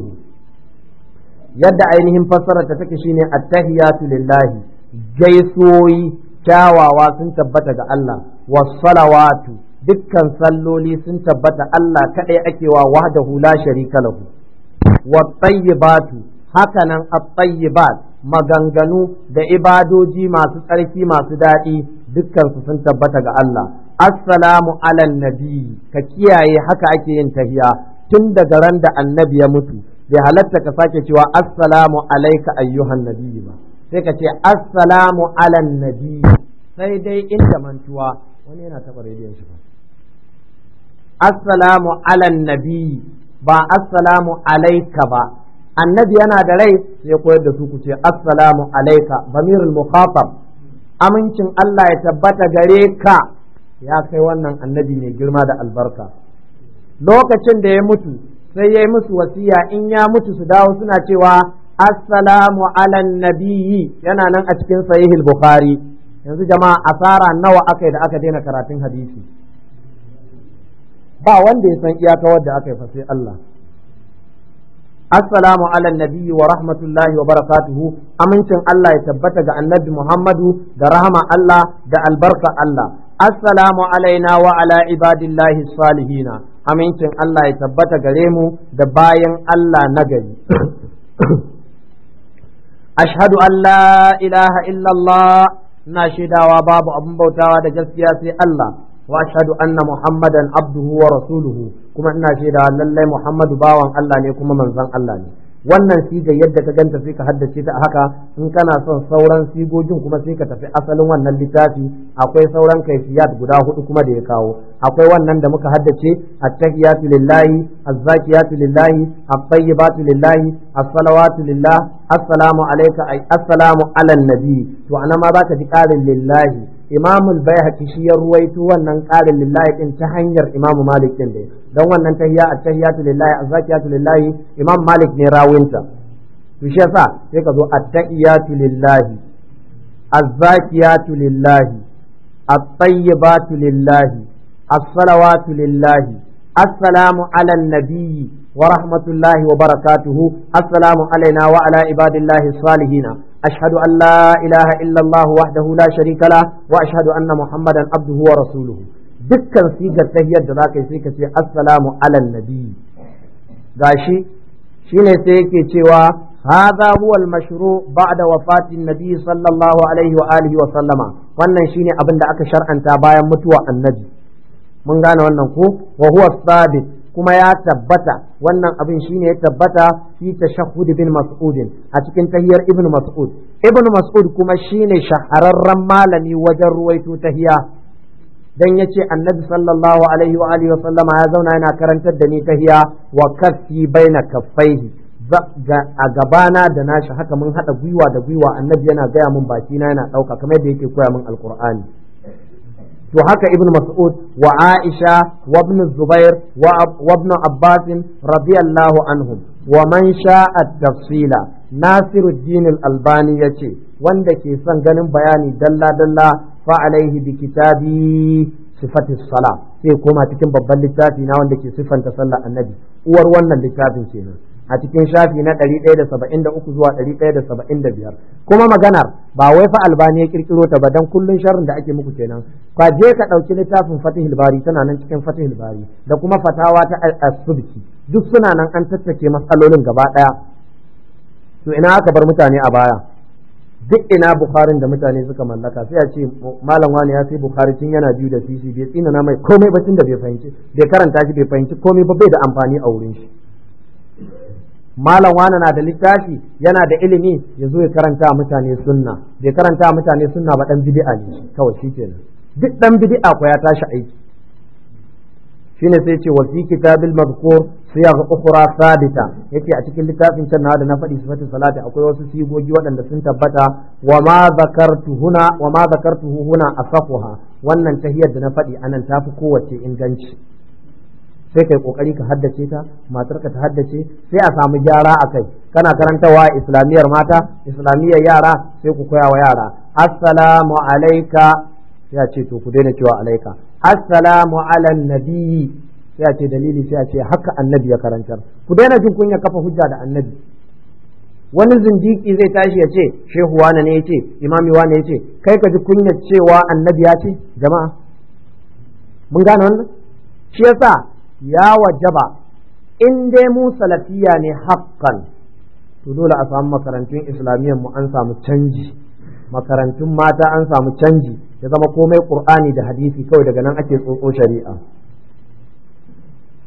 يد عينهم فسرت تكشين التحيات لله جيسوي كاوا واسن تبتك الله والصلوات dukkan salloli sun tabbata Allah kaɗai ake wa wahdahu la sharika lahu wa tayyibatu hakanan at-tayyibat maganganu da ibadoji masu tsarki masu daɗi dukkan su sun tabbata ga Allah assalamu ala nabi ka kiyaye haka ake yin tahiya tun daga ran da annabi ya mutu bai halatta ka sake cewa assalamu alaika ayyuhan nabiyyi ba sai ka ce assalamu alan nabiyyi sai dai inda mantuwa wani yana taɓa rediyon shi ba assalamu alan nabiyyi ba assalamu alaika ba annabi yana da rai sai koyar da su ku ce assalamu alaika bamirul mukhatab amincin Allah ya tabbata gare ka ya kai wannan annabi mai girma da albarka lokacin da ya mutu sai ya yi musu wasiya in ya mutu su dawo suna cewa assalamu alan nabiyyi yana nan a cikin sahihul bukhari yanzu jama'a asara nawa aka yi da aka daina karatun hadisi ba wanda ya san iyaka wadda aka yi fa sai Allah assalamu ala nabiyyi wa rahmatullahi wa barakatuhu amincin Allah ya tabbata ga annabi Muhammadu da rahama Allah da albarka Allah assalamu alaina wa ala ibadillahi salihina amincin Allah ya tabbata gare mu da bayan Allah na gari ashhadu an la ilaha illallah na shaidawa babu abin bautawa da gaskiya sai Allah wa ashhadu anna muhammadan abduhu wa rasuluhu kuma ina shaidawa lallai muhammadu bawan Allah ne kuma manzon Allah ne wannan siga yadda ka ganta sai ka haddace ta haka in kana son sauran sigogin kuma sai ka tafi asalin wannan littafi akwai sauran kaifiyat guda hudu kuma da ya kawo akwai wannan da muka haddace at-tahiyatu lillahi az-zakiyatu lillahi at-tayyibatu lillahi as-salawatu lillah assalamu alayka ay assalamu ala nabi to anan ma zaka ji karin lillahi Imam al-Baihaqi shi ya ruwaito wannan ƙarin lillahi din ta hanyar Imam Malik din dai don wannan tahiyya at-tahiyatu lillahi az-zakiyatu lillahi Imam Malik ne rawinta to shi yasa sai ka zo at-tahiyatu lillahi az-zakiyatu lillahi at-tayyibatu lillahi as-salawatu lillahi assalamu ala an-nabiyyi wa rahmatullahi wa barakatuhu assalamu alaina wa ala ibadillahi salihina أشهد أن لا إله إلا الله وحده لا شريك له وأشهد أن محمدا عبده ورسوله dukkan sigar tahiyar da za ka yi sai ka ce assalamu alal nabi gashi shine sai yake cewa hadha huwa al-mashru ba'da wafatin nabi sallallahu alaihi wa alihi wa sallama wannan shine abin da aka shar'anta bayan mutuwa annabi mun gane wannan ko wa huwa sabit kuma ya tabbata wannan abin shine ya tabbata fi tashahhud bin mas'ud a cikin tahiyar ibn mas'ud ibn mas'ud kuma shine shahararren malami wajen ruwaito tahiya dan yace annabi sallallahu alaihi wa alihi wa sallama ya zauna yana karantar da ni tahiya wa kaffi baina kaffaihi a gabana da nashi haka mun hada gwiwa da gwiwa annabi yana gaya mun baki na yana dauka kamar yadda yake koya min alqur'ani to haka ibn mas'ud wa aisha wa ibn zubair wa ibn abbas radiyallahu anhum wa man sha'a tafsila nasiruddin al-albani yace wanda ke son ganin bayani dalla dalla fa alaihi bi kitabi sifatis sala sai koma cikin babban littafi na wanda ke siffanta sallar annabi uwar wannan littafin kenan a cikin shafi na 173 zuwa 175 kuma maganar ba wai fa albani ya kirkiro ta ba dan kullun sharrin da ake muku kenan ka je ka dauki littafin fatihul bari tana nan cikin fatihul bari da kuma fatawa ta as-subki duk suna nan an tattace matsalolin gaba daya to ina aka bar mutane a baya duk ina bukharin da mutane suka mallaka sai a ce malam wani ya sai bukhari tun yana biyu da sisi bai tsina na mai komai ba tun da bai fahimci bai karanta shi bai fahimci komai ba bai da amfani a wurin shi malam wani na da littafi yana da ilimi ya zo ya karanta mutane sunna bai karanta mutane sunna ba dan bid'a ne kawai shikenan duk dan bid'a ko ya tashi aiki shine sai ce wa fi kitabil madhkur siyagh ukhra sabita yace a cikin littafin can da na faɗi sifatin salati akwai wasu sigogi waɗanda sun tabbata wa ma zakartu huna wa ma zakartuhu huna asafuha wannan tahiyar da na faɗi anan tafi kowace inganci sai kai kokari ka haddace ta matarka ta haddace sai a samu gyara a kai kana karantawa islamiyar mata islamiyar yara sai ku koya wa yara assalamu alaika sai a ce to ku daina cewa alaika assalamu ala nabiyyi sai a ce dalili sai a ce haka annabi ya karantar ku daina jin kunya kafa hujja da annabi wani zindiki zai tashi ya ce shehu wane ne ya ce imami wane ya ce kai ka ji kunya cewa annabi ya ce jama'a mun gane wannan shi yasa ya wajaba in dai mu salafiya ne haƙƙan to dole a samu makarantun islamiyyar mu an samu canji makarantun mata an samu canji ya zama komai qur'ani da hadisi kawai daga nan ake tsotso shari'a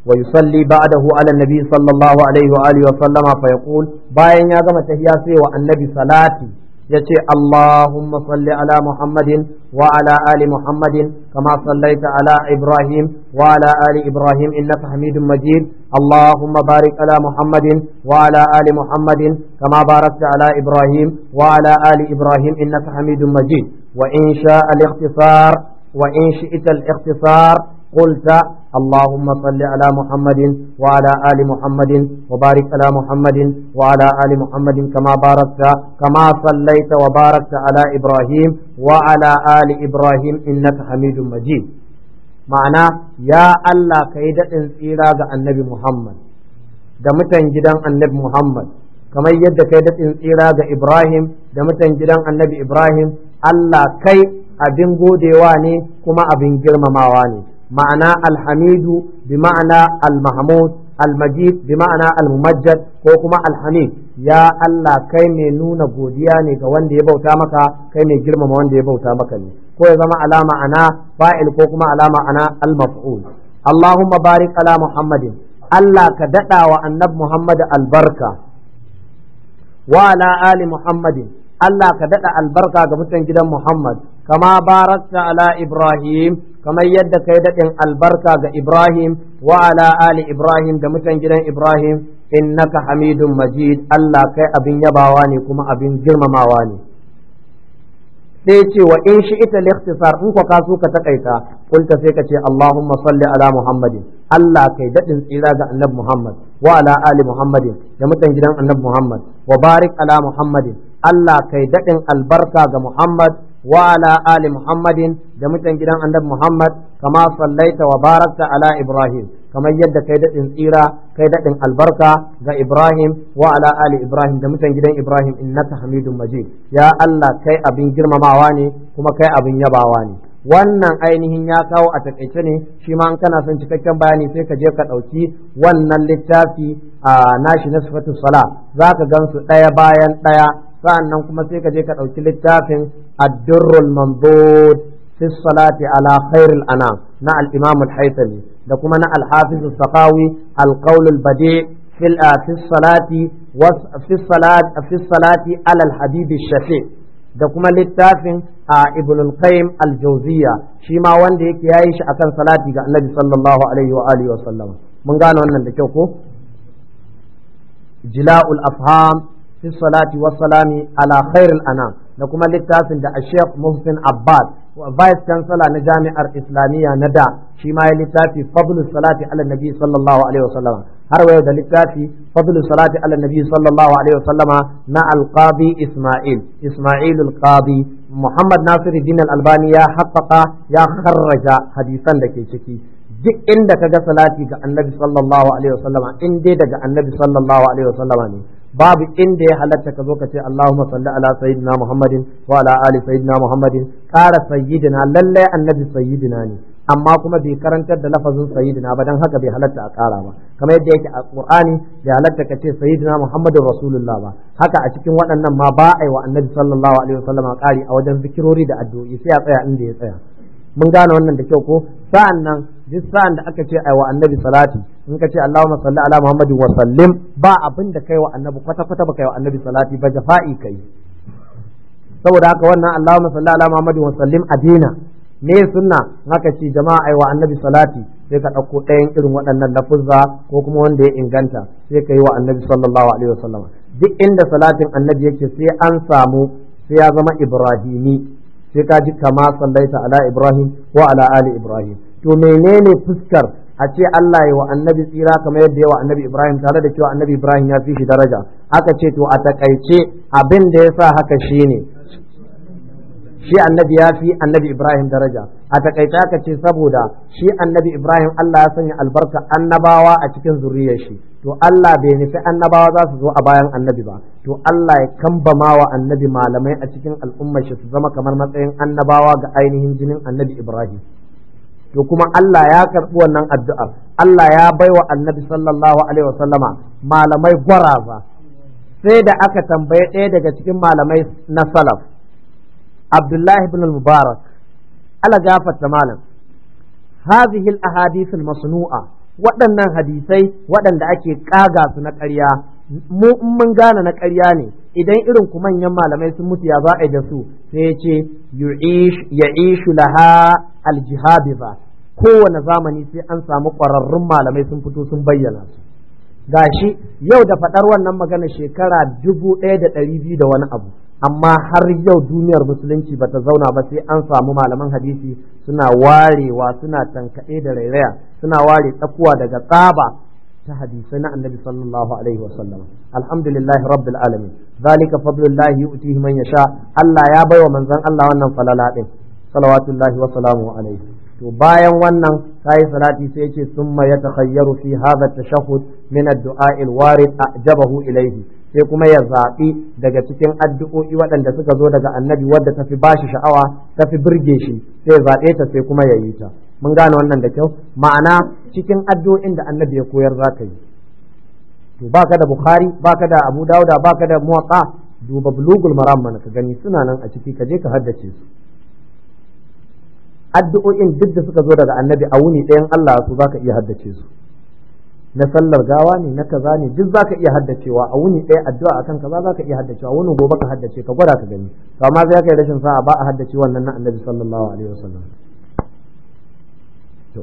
ويصلي بعده على النبي صلى الله عليه وآله وسلم فيقول باين يا جماعة تهياسي والنبي صلاتي يتي اللهم صل على محمد وعلى آل محمد كما صليت على إبراهيم وعلى آل إبراهيم إنك حميد مجيد اللهم بارك على محمد وعلى آل محمد كما باركت على إبراهيم وعلى آل إبراهيم إنك حميد مجيد وإن شاء الاختصار وإن شئت الاختصار قلت اللهم صل على محمد وعلى آل محمد وبارك على محمد وعلى آل محمد كما باركت كما صليت وباركت على إبراهيم وعلى آل إبراهيم إنك حميد مجيد معنى يا الله كيدة tsira ga annabi Muhammad da mutan gidan annabi Muhammad kamar yadda kai daɗin tsira ga Ibrahim da mutan gidan annabi Ibrahim Allah kai abin godewa ne kuma abin girmamawa ne ma'ana alhamidu bi ma'ana almahmud almajid bi ma'ana almumajjad ko kuma alhamid ya Allah kai mai nuna godiya ne ga wanda ya bauta maka kai mai girmama wanda ya bauta maka ne ko ya zama alama ana fa'il ko kuma alama ana almaf'ul Allahumma barik ala Muhammadin Allah ka daɗa wa annab Muhammad albarka wa ala ali Muhammadin Allah ka daɗa albarka ga mutan gidan Muhammad kama barakta ala Ibrahim kamar yadda kai daɗin albarka ga Ibrahim wa ala ali Ibrahim da mutan gidan Ibrahim innaka hamidun majid Allah kai abin yabawa ne kuma abin girmamawa ne sai ce wa in shi ita likhtisar in ka kaso ka takaita kulta sai ka ce Allahumma salli ala Muhammadin Allah kai daɗin tsira ga annabi Muhammad wa ala ali Muhammadin da mutan gidan annabi Muhammad wa barik ala Muhammadin Allah kai daɗin albarka ga Muhammad wa ala ali Muhammadin da mutan gidan annabi Muhammad kama sallaita wa barakta ala Ibrahim kamar yadda kai daɗin tsira kai daɗin albarka ga Ibrahim wa ala ali Ibrahim da mutan gidan Ibrahim innaka Hamidun Majid ya Allah kai abin girmamawa ne kuma kai abin yabawa ne wannan ainihin ya kawo a takaice ne shi ma an kana son cikakken bayani sai ka je ka ɗauki wannan littafi a nashi na sifatu sala za ka gansu ɗaya bayan ɗaya sa'annan kuma sai ka je ka ɗauki littafin addurrul mandud fi salati ala khairil anam na al-imam al-haythami da kuma na al-hafiz al-saqawi al-qawl al-badi في في الصلاة في الصلاة في الصلاة على الحبيب الشفيع da kuma littafin a ibn al-qayyim al-jawziya shi ma wanda yake yayi shi akan salati ga annabi sallallahu alaihi wa alihi wa sallam mun gane wannan da kyau ko jila'ul afham fi salati wa salami ala khairil anam da kuma littafin da Sheikh Muhsin Abbas vice chancellor na jami'ar islamiyya na da shi ma ya littafi fadlu salati ala nabi sallallahu alaihi wa sallam har wayo da littafi fadlu salati ala nabi sallallahu alaihi wa sallama na al-qadi Isma'il Isma'il al-qadi Muhammad Nasiruddin al-Albani ya haqqaqa ya kharraja hadisan da ke ciki duk inda ka ga salati ga annabi sallallahu alaihi wa sallama in dai daga annabi sallallahu alaihi wa sallama ne babu inda ya halatta ka zo ka ce Allahumma salli ala sayyidina Muhammadin wa ala ali sayyidina Muhammadin ƙara sayyidina lalle annabi sayyidina ne amma kuma bai karantar da lafazin sayyidina ba dan haka bai halatta a ƙara ba kamar yadda yake a Qur'ani bai halatta ka ce sayyidina Muhammadin Rasulullah ba haka a cikin waɗannan ma ba a yi wa annabi sallallahu alaihi wasallam ƙari a wajen zikirori da addu'o'i sai a tsaya inda ya tsaya mun gane wannan da kyau ko sa'an nan duk sa'an da aka ce ai wa annabi salati in ka ce Allahumma salli ala Muhammadin wa sallim ba abin da kai wa annabi kwata kwata ba kai wa annabi salati ba jafa'i kai saboda haka wannan Allahumma salli ala Muhammadin wa sallim a dina me sunna haka ce jama'a ai wa annabi salati sai ka ɗauko ɗayan irin waɗannan lafuzza ko kuma wanda ya inganta sai ka yi wa annabi sallallahu alaihi wasallam duk inda salatin annabi yake sai an samu sai ya zama ibrahimi sai ka ji kama sallaita ala ibrahim wa ala ali ibrahim to menene fuskar a ce Allah ya wa annabi tsira kamar yadda ya wa annabi ibrahim tare da cewa annabi ibrahim ya fi shi daraja aka ce to a takaice abin da ya sa haka shine shi annabi ya fi annabi ibrahim daraja a takaice aka ce saboda shi annabi ibrahim Allah ya sanya albarka annabawa a cikin zuriyar shi to Allah bai nufi annabawa za su zo a bayan annabi ba to Allah ya kambama wa annabi malamai a cikin al'ummar shi su zama kamar matsayin annabawa ga ainihin jinin annabi Ibrahim to kuma Allah ya karɓi wannan addu'ar Allah ya baiwa annabi sallallahu alaihi wasallama malamai gwaraza sai da aka tambaye ɗaya daga cikin malamai na salaf Abdullahi ibn al-Mubarak ala gafarta malam هذه الأحاديث المصنوعة waɗannan hadisai waɗanda ake ƙaga su na ƙarya mu in mun gane na ƙarya ne idan irin ku manyan malamai sun mutu ya za a yi da su sai ya ce ya ishu laha aljihabiza kowane zamani sai an samu ƙwararrun malamai sun fito sun bayyana su gashi yau da faɗar wannan magana shekara dubu ɗaya da ɗari biyu da wani abu amma har yau duniyar musulunci ba ta zauna ba sai an samu malaman hadisi suna warewa suna tankaɗe da rairaya suna ware tsakuwa daga tsaba ta hadisai na annabi sallallahu alaihi wa sallam alhamdulillah rabbil alamin zalika fadlullahi yu'tihi man yasha Allah ya baiwa manzon Allah wannan falala din salawatullahi wa salamu alaihi to bayan wannan kai salati sai yace summa yatakhayyaru fi hadha at-tashahhud min ad-du'a al-warid ajabahu ilayhi sai kuma ya zaɓi daga cikin addu'o'i waɗanda suka zo daga annabi wadda tafi bashi sha'awa tafi burge shi sai ya zaɓe ta sai kuma ya yi ta mun gane wannan da kyau ma'ana cikin addu'o'in da annabi ya koyar za ka yi to baka da bukhari baka da abu dauda baka da muwatta duba bulugul maram mana ka gani suna nan a ciki ka je ka haddace su addu'o'in duk da suka zo daga annabi a wuni ɗayan Allah su zaka iya haddace su na sallar gawa ne na kaza ne duk zaka iya haddacewa a wuni ɗaya addu'a akan kaza zaka iya haddacewa wuni gobe ka haddace ka gwada ka gani to amma sai kai rashin sa'a ba a haddace wannan na annabi sallallahu alaihi wasallam to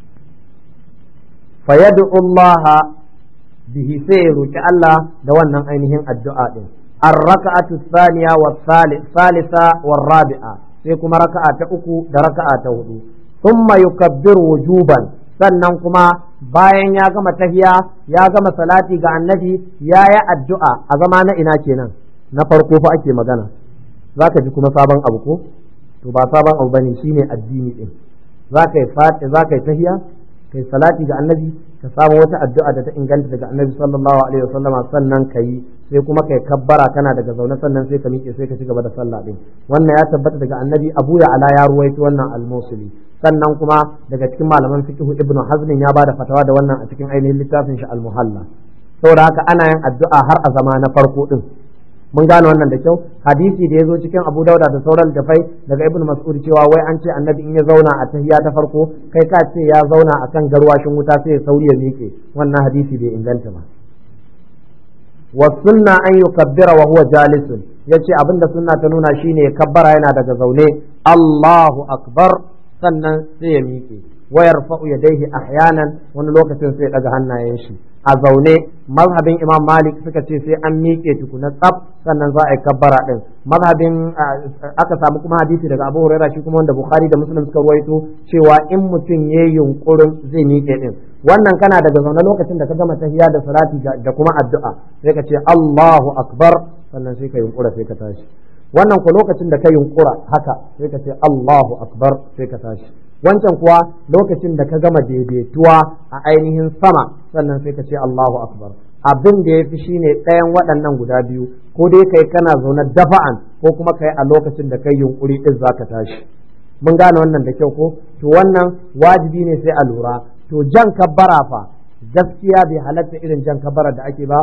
fa yad'u Allah bihi sai roki Allah da wannan ainihin addu'a din ar-raka'atu thaniya wa thalitha wa rabi'a sai kuma raka'a ta uku da raka'a ta hudu thumma yukabbiru wujuban sannan kuma bayan ya gama tahiya ya gama salati ga annabi ya yi addu'a a zama na ina kenan na farko fa ake magana za ka ji kuma sabon abu ko to ba sabon abu bane shine addini din za ka yi fati za ka yi tahiya ka yi salati ga annabi ka samu wata addu'a da ta inganta daga annabi sallallahu alaihi wasallama sannan ka yi sai kuma kai kabbara kana daga zaune sannan sai ka miƙe sai ka ci gaba da sallah din wannan ya tabbata daga annabi abu ya ala ya ruwaito wannan al-musuli sannan kuma daga cikin malaman fiqh ibn hazm ya bada fatawa da wannan a cikin ainihin littafin shi al-muhalla saboda haka ana yin addu'a har a zama na farko din mun gane wannan da kyau hadisi da ya zo cikin abu dauda da sauran dafai daga ibn mas'ud cewa wai an ce annabi in ya zauna a tahiyya ta farko kai ka ce ya zauna akan garwashin wuta sai ya sauri ya miƙe wannan hadisi bai inganta ba wa sunna an yukabbira wa huwa jalisun yace abinda sunna ta nuna shine kabbara yana daga zaune Allahu akbar sannan sai ya miƙe wayar fa'u ya daihi ahyanan wani lokacin sai ya daga hannayen shi a zaune mazhabin imam malik suka ce sai an miƙe tukuna tsaf sannan za a yi kabbara din mazhabin aka samu kuma hadisi daga abu huraira shi kuma wanda bukhari da muslim suka ruwaito cewa in mutum ya yunkurin zai miƙe din wannan kana daga zaune lokacin da ka gama tahiya da salati da kuma addu'a sai ka ce Allahu akbar sannan sai ka yunkura sai ka tashi wannan ko lokacin da ka yunkura haka sai ka ce Allahu akbar sai ka tashi wancan kuwa lokacin da ka gama daidaituwa a ainihin sama sannan sai ka ce Allahu akbar abin da ya fi shine ɗayan waɗannan guda biyu ko dai kai kana zaune dafa'an ko kuma kai a lokacin da kai yunkuri din zaka tashi mun gane wannan da kyau ko to wannan wajibi ne sai a lura to jan kabbara fa gaskiya bai halatta irin jan kabbara da ake ba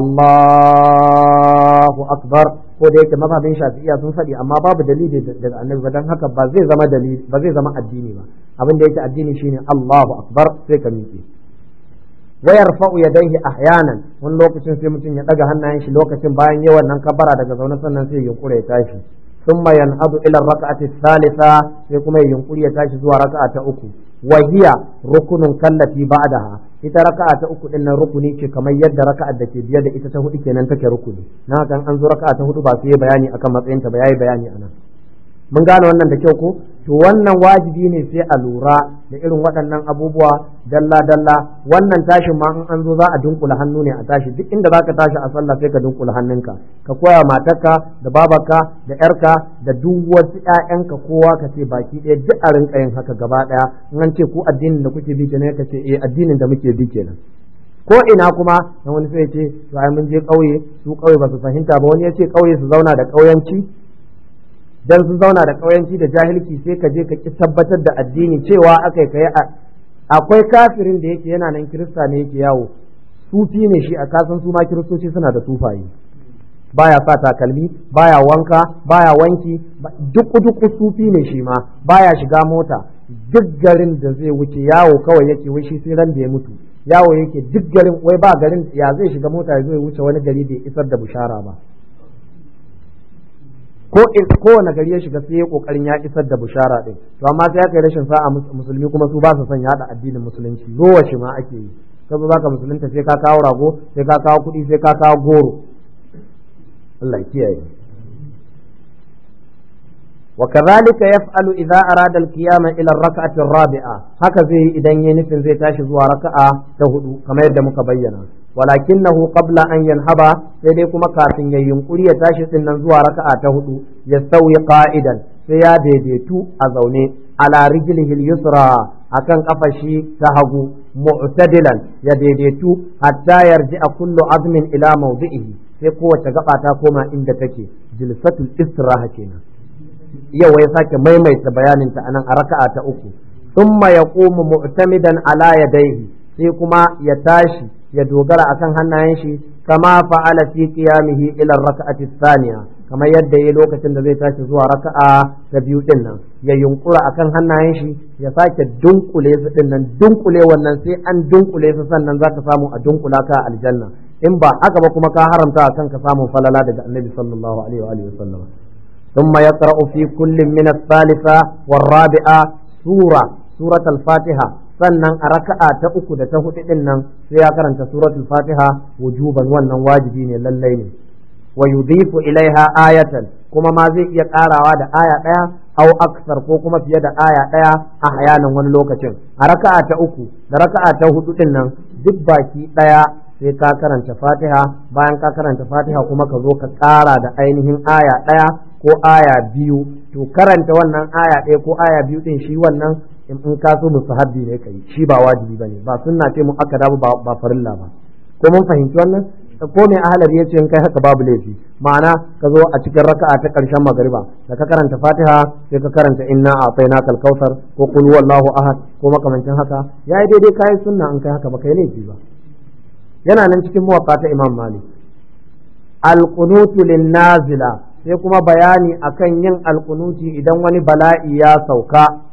Allahu akbar ko da yake mazhabin shafi'iyya sun faɗi amma babu dalili daga annabi ba dan haka ba zai zama dalili ba zai zama addini ba abin da yake addini shine Allahu akbar sai ka miƙe wa yarfa'u yadayhi ahyanan wani lokacin sai mutum ya daga hannayen shi lokacin bayan yawan nan kabbara daga zaune sannan sai ya yunkura ya tashi ثم ينهض إلى الركعة الثالثة يقوم ينقل يتاشي زوا ركعة أكو وهي ركن كالتي بعدها ita raka'a ta uku din nan rukuni ce kamar yadda raka'ar da ke biye da ita ta hudu kenan take rukuni na kan an zo raka'a ta hudu ba su yi bayani akan matsayinta ba yayi bayani anan mun gane wannan da kyau ko to wannan wajibi ne sai a lura da irin waɗannan abubuwa dalla dalla wannan tashin ma in an zo za a dunkula hannu ne a tashi duk inda zaka tashi a sallah sai ka dunkula hannunka ka koya matarka da babarka da yarka da duk wasu ƴaƴanka kowa ka ce baki ɗaya duk a rinka yin haka gaba ɗaya in an ce ku addinin da kuke bi kenan ka ce eh addinin da muke bi kenan ko ina kuma dan wani sai ya ce to ai mun je ƙauye su ƙauye ba su fahimta ba wani ya ce ƙauye su zauna da ƙauyanci dan sun zauna da ƙauyanci da jahilci sai ka je ka ki tabbatar da addini cewa akai kai akwai kafirin da yake yana nan kirista ne yake yawo sufi ne shi a kasan su ma kiristoci suna da sufaye baya sa takalmi baya wanka baya wanki duk duk sufi ne shi ma baya shiga mota duk garin da zai wuce yawo kawai yake wai shi sai ran da ya mutu yawo yake duk garin wai ba garin ya zai shiga mota ya zo ya wuce wani gari da isar da bushara ba ko kowane gari ya shiga sai ya kokarin ya isar da bushara din to amma sai aka yi rashin sa'a musulmi kuma su ba su son yada addinin musulunci lowace ma ake yi ka zo zaka musulunta sai ka kawo rago sai ka kawo kuɗi sai ka kawo goro Allah ya kiyaye وكذلك يفعل إذا أراد القيام إلى الركعة الرابعة هكذا إذا ينفن زي تاشي زوا ركعة تهدو كما يبدأ مكبينا ولكنه قبل أن ينهب سيديكم كافين ينقل يتاشي سنن زوا ركعة تهدو يستوي قائدا سيا ديديتو أزوني على رجله اليسرى akan kafashi ta hagu mu'tadilan ya daidaitu hatta yarji'a kullu azmin ila mawdi'ihi sai kowace gaba ta koma inda take jilsatul istiraha kenan yau ya sake maimaita bayaninta a nan a raka'a ta uku thumma yaqumu mu'tamidan ala yadayhi sai kuma ya tashi ya dogara akan hannayen shi kama fa'ala fi qiyamihi ila raka'ati thaniya kamar yadda yayi lokacin da zai tashi zuwa raka'a ta biyu din nan ya yunkura akan hannayen shi ya sake dunkule su din nan dunkule wannan sai an dunkule su sannan zaka samu a dunkula ka aljanna in ba haka ba kuma ka haramta akan ka samu falala daga annabi sallallahu alaihi wa alihi wasallam ثم يقرأ في كل من الثالثة والرابعة سورة سورة الفاتحة sannan a raka'a ta uku da ta hudu din nan sai ya karanta suratul fatiha wujuban wannan wajibi ne lallai ne wa yudhifu ilaiha ayatan kuma ma zai iya karawa da aya daya aw aksar ko kuma fiye da aya daya a hayanan wani lokacin a raka'a ta uku da raka'a ta hudu din nan duk baki daya sai ka karanta fatiha bayan ka karanta fatiha kuma ka zo ka kara da ainihin aya daya ko aya biyu to karanta wannan aya ɗaya ko aya biyu ɗin shi wannan in ka so musahabbi ne kai shi ba wajibi bane ba sunna ce mu aka dabu ba farilla ba ko mun fahimci wannan ko mai ahalar yace in kai haka babu laifi ma'ana ka zo a cikin raka'a ta ƙarshen magariba da ka karanta fatiha sai ka karanta inna a'tainaka al-kautsar ko qul huwallahu ahad ko makamancin haka yayi daidai kai sunna in kai haka ba kai laifi ba yana nan cikin muwatta ta imam malik al-qunutu lin-nazila sai kuma bayani akan yin alkunuti idan wani bala'i ya sauka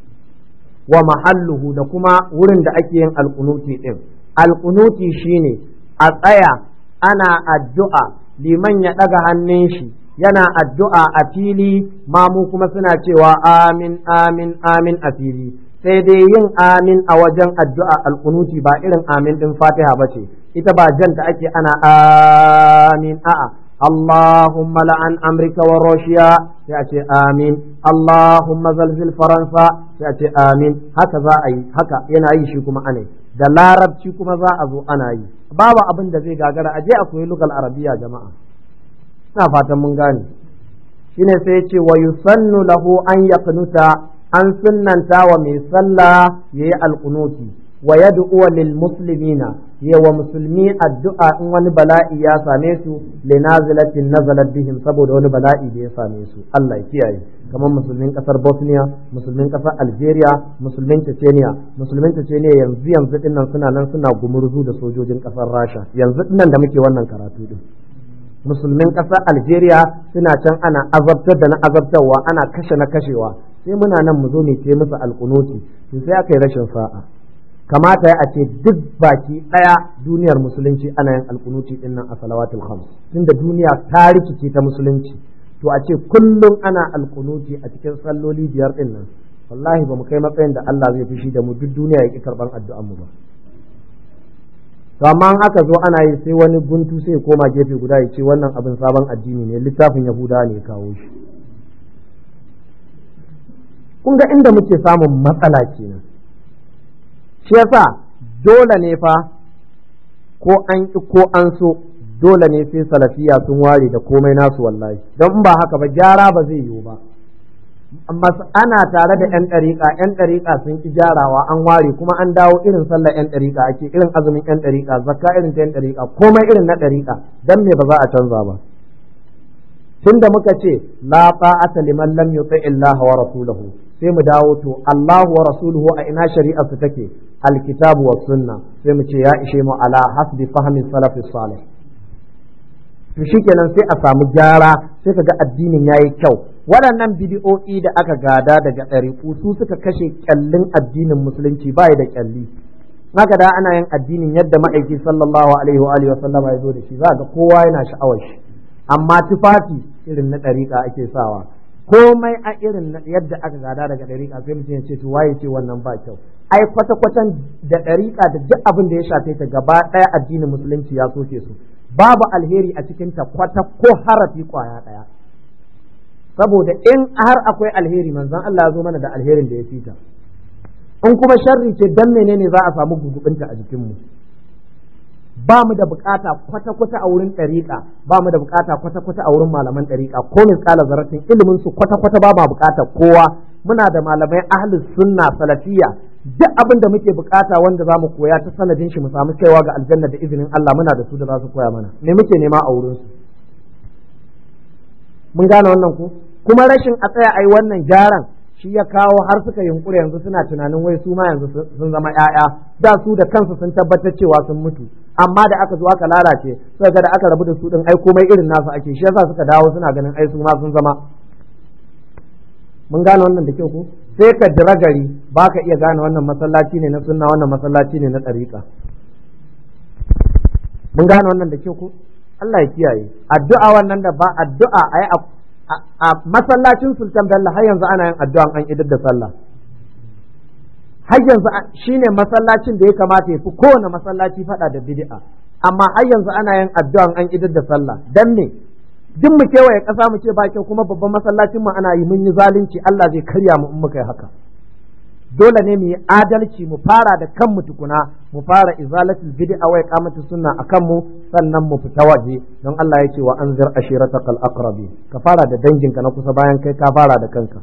wa mahalluhu da kuma wurin da ake yin alkunuti din alkunuti shine a tsaya ana addu'a liman ya ɗaga hannun shi yana addu'a a fili mamu kuma suna cewa amin amin amin a fili sai dai yin amin a wajen addu'a alkunuti ba irin amin din fatiha ba ce ita ba janta ake ana amin a'a اللهم لعن أمريكا وروسيا يأتي آمين اللهم زلزل فرنسا يأتي آمين هكذا أي هكا ينا أي شيء كما أنا da larabci kuma za a zo ana yi babu abin da zai gagara aje a koyi lugal arabiya jama'a ina fatan mun gane shine sai ya ce wa yusannu lahu an yaqnuta an sunnanta wa mai sallah yayi alqunuti wa yad'u lil muslimina wa musulmi addu'a in wani bala'i ya same su li nazilatin nazalat bihim saboda wani bala'i da ya same su Allah ya kiyaye kamar musulmin kasar Bosnia musulmin kasar Algeria musulmin Chechnya musulmin Chechnya yanzu yanzu dinnan suna nan suna gumurzu da sojojin kasar Rasha yanzu dinnan da muke wannan karatu din musulmin kasar Algeria suna can ana azabtar da na azabtarwa ana kashe na kashewa sai muna nan mu zo ne ce musu alkunuti sai aka yi rashin sa'a kamata a ce duk baki ɗaya duniyar musulunci ana yin alkunuti din nan a salawatul khams tunda duniya ta rikice ta musulunci to a ce kullum ana alkunuti a cikin salloli biyar din nan wallahi ba mu kai matsayin da Allah zai fushi da mu duk duniya ya ki karban addu'an mu ba to amma aka zo ana yi sai wani guntu sai ya koma gefe guda ya ce wannan abin sabon addini ne littafin yahudawa ne ya kawo shi kun ga inda muke samun matsala kenan shi yasa dole ne fa ko an ki ko an so dole ne sai salafiya sun ware da komai nasu wallahi don in ba haka ba gyara ba zai yiwu ba amma ana tare da yan ɗariƙa yan ɗariƙa sun ki gyarawa an ware kuma an dawo irin sallar yan ɗariƙa ake irin azumin yan ɗariƙa zakka irin ta yan ɗariƙa komai irin na ɗariƙa dan me ba za a canza ba tunda muka ce la ta'ata liman lam yuti illaha wa rasulahu sai mu dawo to Allahu wa rasuluhu a ina shari'ar su take alkitabu wa sunna sai mu ce ya ishe mu ala hasbi fahmi salafi salih to shikenan sai a samu gyara sai kaga addinin yayi kyau waɗannan bidi'o'i da aka gada daga ɗariƙu su suka kashe kyallin addinin musulunci ba da kyalli haka da ana yin addinin yadda ma'aiki sallallahu alaihi wa alihi wa ya zo da shi za ga kowa yana sha'awar shi amma tufafi irin na ɗariƙa ake sawa komai a irin yadda aka gada daga ɗariƙa sai mutum ya ce to waye ce wannan ba kyau ai kwata kwatan da ɗariƙa da duk abin da ya shafe ta gaba ɗaya addinin musulunci ya soke su babu alheri a cikin ta kwata ko harafi kwaya ɗaya saboda in har akwai alheri manzon Allah ya zo mana da alherin da ya fita in kuma sharri ce dan menene za a samu gugubinta a jikinmu ba mu da bukata kwata-kwata a wurin ɗariƙa ba mu da bukata kwata-kwata a wurin malaman ɗariƙa ko misƙala zaratin ilimin su kwata-kwata ba ma bukata kowa muna da malamai ahlus sunna salafiya duk abin da muke bukata wanda za mu koya ta sanadin shi mu samu kaiwa ga aljanna da izinin Allah muna da su da za su koya mana me muke nema a wurin su mun gane wannan ko kuma rashin a tsaya ai wannan gyaran shi ya kawo har suka yunkuri yanzu suna tunanin wai su ma yanzu sun zama ƴaƴa da su da kansu sun tabbatar cewa sun mutu amma da aka zo aka lalace suka ga da aka rabu da su din ai komai irin nasu ake shi yasa suka dawo suna ganin ai su ma sun zama mun gane wannan da kyau ko sai ka dira gari ba ka iya gane wannan masallaci ne na sunna wannan masallaci ne na ɗariƙa mun gane wannan da kyau ko Allah ya kiyaye addu'a wannan da ba addu'a ai a masallacin sultan bello har yanzu ana yin addu'an an idar da sallah har yanzu shine masallacin da ya kamata ya fi kowane masallaci fada da bid'a amma har yanzu ana yin addu'an an idar da sallah dan me duk mu kewaye ƙasa mu ce ba kyau kuma babban masallacin mu ana yi mun yi zalunci Allah zai karya mu in muka yi haka dole ne mu yi adalci mu fara da kanmu tukuna mu fara izalatul bid'a wa iqamatu sunna akan mu sannan mu fita waje don Allah ya ce wa anzir ashiratakal aqrabi ka fara da danginka na kusa bayan kai ka fara da kanka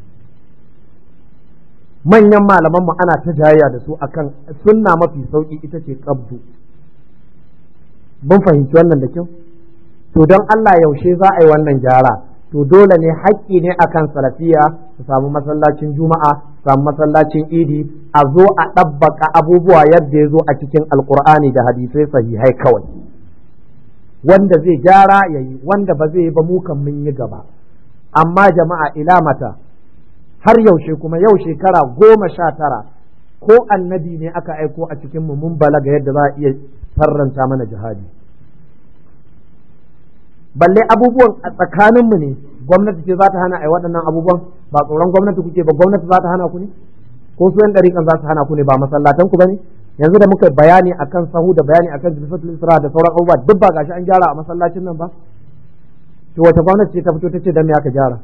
manyan malaman mu ana ta jayayya da su akan sunna mafi sauki ita ce qabdu mun fahimci wannan da kyau to don Allah yaushe za a yi wannan gyara to dole ne haƙƙi ne akan salafiya su samu masallacin juma'a samu masallacin idi a zo a ɗabbaka abubuwa yadda ya zo a cikin alkur'ani da hadisai sahihai kawai wanda zai gyara ya yi wanda ba zai yi ba mu kan mun yi gaba amma jama'a ila mata har yaushe kuma yau shekara goma sha tara ko annabi ne aka aiko a cikin mu mun balaga yadda za a iya farranta mana jihadi balle abubuwan a tsakaninmu ne gwamnati ce za ta hana a waɗannan abubuwan ba tsoron gwamnati kuke ba gwamnati za ta hana ku ne ko su yan ɗariƙan za su hana ku ne ba masallatan ku ba ne yanzu da muka bayani akan sahu da bayani akan jilfatul isra da sauran abubuwa duk ba gashi an gyara a masallacin nan ba to wata gwamnati ce ta fito ta ce dan me aka gyara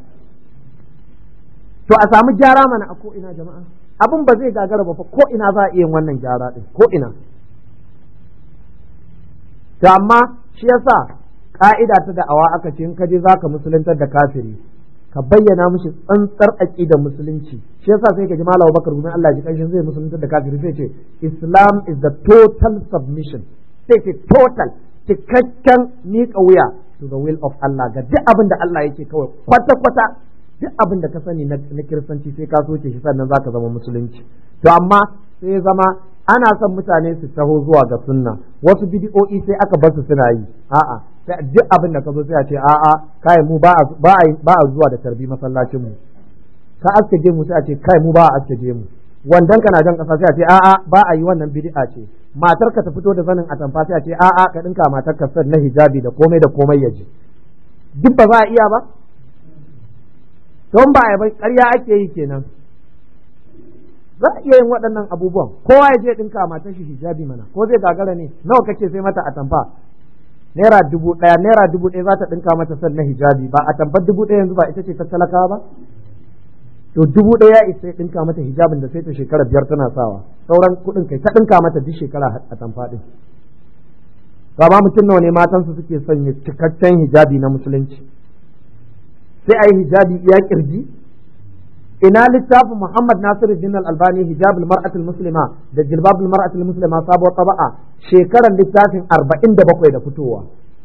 to a samu gyara mana a ko ina jama'a abin ba zai gagara ba fa ko ina za a iya yin wannan gyara din ko ina to amma shi yasa ka'ida ta da'awa aka ce in ka je zaka musuluntar da kafiri ka bayyana mishi tsantsar aqidar musulunci shi yasa sai ka ji Malam Bakar gumi Allah ji kanshin zai musuluntar da kafiri sai ce Islam is the total submission sai ce total cikakken miƙa wuya to the will of Allah ga duk abin da Allah yake kawai kwata kwata duk abin da ka sani na kiristanci sai ka soke shi sannan zaka zama musulunci to amma sai zama ana son mutane su taho zuwa ga sunna wasu bidi'o'i sai aka bar su suna yi a'a duk abin da ka zo sai a ce a'a kai mu ba a zuwa da tarbi masallacin mu ka aske mu sai a ce kai mu ba a aske mu wandan kana jan kasa sai a ce a'a ba a yi wannan bid'a ce matar ka ta fito da zanin atamfa sai a ce a'a ka dinka matar ka na hijabi da komai da komai ya ji duk ba za a iya ba don ba a yi ƙarya ake yi kenan za a iya yin waɗannan abubuwan kowa ya je ɗinka matar shi hijabi mana ko zai gagara ne nawa kake sai mata atamfa naira dubu ɗaya naira dubu ɗaya za ta ɗinka mata san na hijabi ba a tambar dubu ɗaya yanzu ba ita ce ta talakawa ba to dubu ɗaya ya isa ya ɗinka mata hijabin da sai ta shekara biyar tana sawa sauran kuɗin kai ta ɗinka mata duk shekara a tamfa ɗin ba ma mutum nawa ne matansu suke sanya cikakken hijabi na musulunci sai a yi hijabi iya kirji ina littafin Muhammad Nasiru Din Al-Albani hijabul mar'atul muslima da jilbabul mar'atul muslima sabuwar taba'a shekarar littafin 47 da fitowa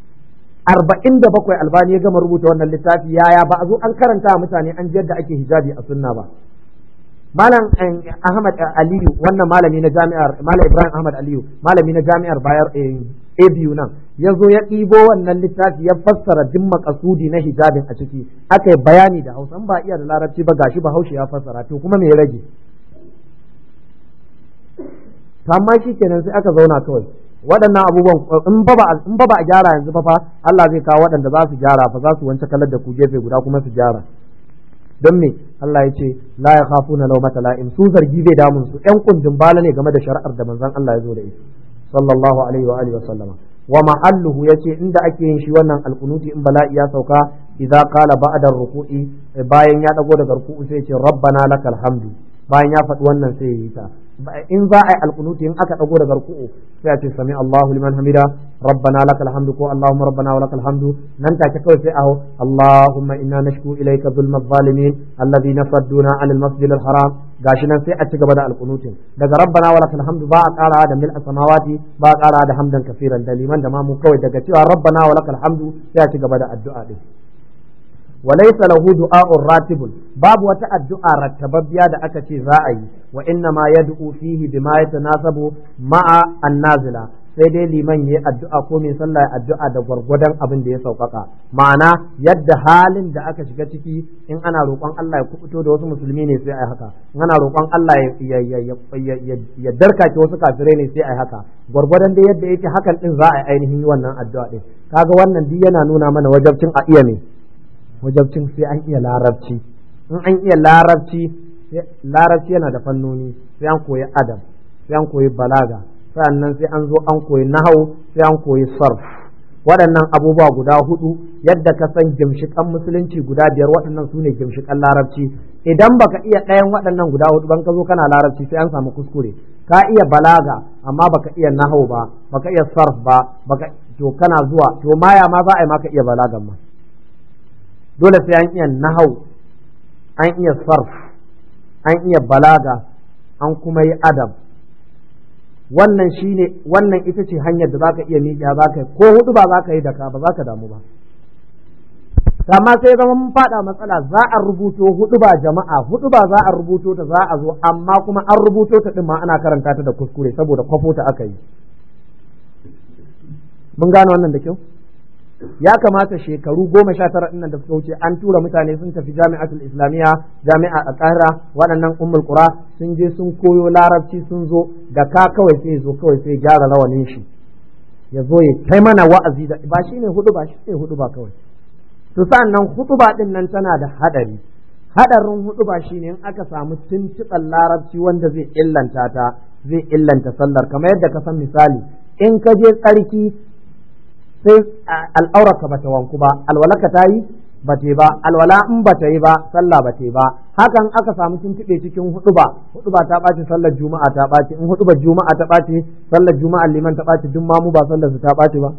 47 Albani ya gama rubuta wannan littafi yaya ba a zo an karanta mutane an ji yadda ake hijabi a sunna ba Malam Ahmad Aliyu wannan malami na jami'ar Malam Ibrahim Ahmad Aliyu malami na jami'ar Bayar ABU nan ya zo ya ɗibo wannan littafi ya fassara duk makasudi na hijabin a ciki aka yi bayani da hausa ba iya da larabci ba gashi ba haushe ya fassara to kuma me ya rage amma shi kenan sai aka zauna kawai waɗannan abubuwan in ba in ba a gyara yanzu ba fa Allah zai kawo waɗanda za su gyara fa za su wance kalar da ku gefe guda kuma su gyara don me Allah ya ce la ya khafuna lawmata la'im su zargi bai damun su ƴan kundin bala ne game da shari'ar da manzon Allah ya zo da ita sallallahu alaihi wa alihi wa sallama wa mahalluhu yace inda ake yin shi wannan alkunuti in bala'i ya sauka idza qala ba'da ruku'i bayan ya dago daga ruku'u sai ce rabbana lakal hamdu bayan ya faɗi wannan sai ya yi ta in za a yi alkunuti in aka dago daga ruku'u sai a ce sami Allahu liman hamida rabbana lakal hamdu ko Allahumma rabbana wa lakal hamdu nan take kawai sai aho Allahumma inna nashku ilayka zulma zalimin alladhina sadduna anil masjidil haram gashi nan sai a ci gaba da alkunutin daga rabbana wa lakal hamdu ba a kara da mil samawati ba a kara da hamdan kafiran da liman da mamu kawai daga cewa rabbana wa lakal hamdu sai a ci gaba da addu'a din وليس له دعاء راتب باب وتا الدعاء رتببيا da aka ce za a yi wa inna ma yad'u fihi bima yatanasabu ma'a annazila sai dai liman yayi addu'a ko mai sallah ya addu'a da gwargwadon abin da ya sauƙaƙa ma'ana yadda halin da aka shiga ciki in ana roƙon Allah ya kubuto da wasu musulmi ne sai ai haka in ana roƙon Allah ya darkake wasu kafirai ne sai ai haka gwargwadon da yadda yake hakan din za a yi ainihin wannan addu'a din kaga wannan duk yana nuna mana wajabcin a iya ne wajabcin sai an iya larabci in an iya larabci larabci yana da fannoni sai an koyi adam sai an koyi balaga sannan sai an zo an koyi nahau sai an koyi sarf waɗannan abubuwa guda hudu yadda ka san gimshikan musulunci guda biyar waɗannan su ne gimshikan larabci idan baka iya ɗayan waɗannan guda hudu ban ka zo kana larabci sai an samu kuskure ka iya balaga amma baka iya nahau ba baka iya sarf ba baka to kana zuwa to maya ma za a yi maka iya balagan ma dole sai an iya nahau an iya sarf an iya balaga an kuma yi adab wannan shine wannan ita ce hanyar da zaka iya miƙa zaka yi ko hudu ba zaka yi da ka ba zaka damu ba amma sai zama mun fada matsala za a rubuto hudu ba jama'a hudu ba za a rubuto ta za a zo amma kuma an rubuto ta din ma ana karanta ta da kuskure saboda kwafo ta aka yi mun gane wannan da kyau ya kamata shekaru goma sha tara ɗin da suka wuce an tura mutane sun tafi jami'atul islamiyya jami'a a ƙahira waɗannan ummul qura sun je sun koyo larabci sun zo da ka kawai sai zo kawai sai gyara rawanin shi ya zo ya kai mana wa'azi da ba shi ne hudu ba shi ne hudu ba kawai to nan hudu ba ɗin nan tana da haɗari haɗarin hudu ba shi ne in aka samu tuntuɓar larabci wanda zai illanta ta zai illanta sallar kamar yadda ka san misali in ka je tsarki sai al'aurarka bata wanku ba alwalaka ta yi ba ta ba alwala in ba ta yi ba sallah ba ta ba hakan aka samu tuntuɓe cikin huɗuba huɗuba ta ɓaci sallar juma'a ta ɓaci in huɗuba juma'a ta ɓaci sallar juma'a liman ta ɓaci duk mamu ba sallar su ta ɓaci ba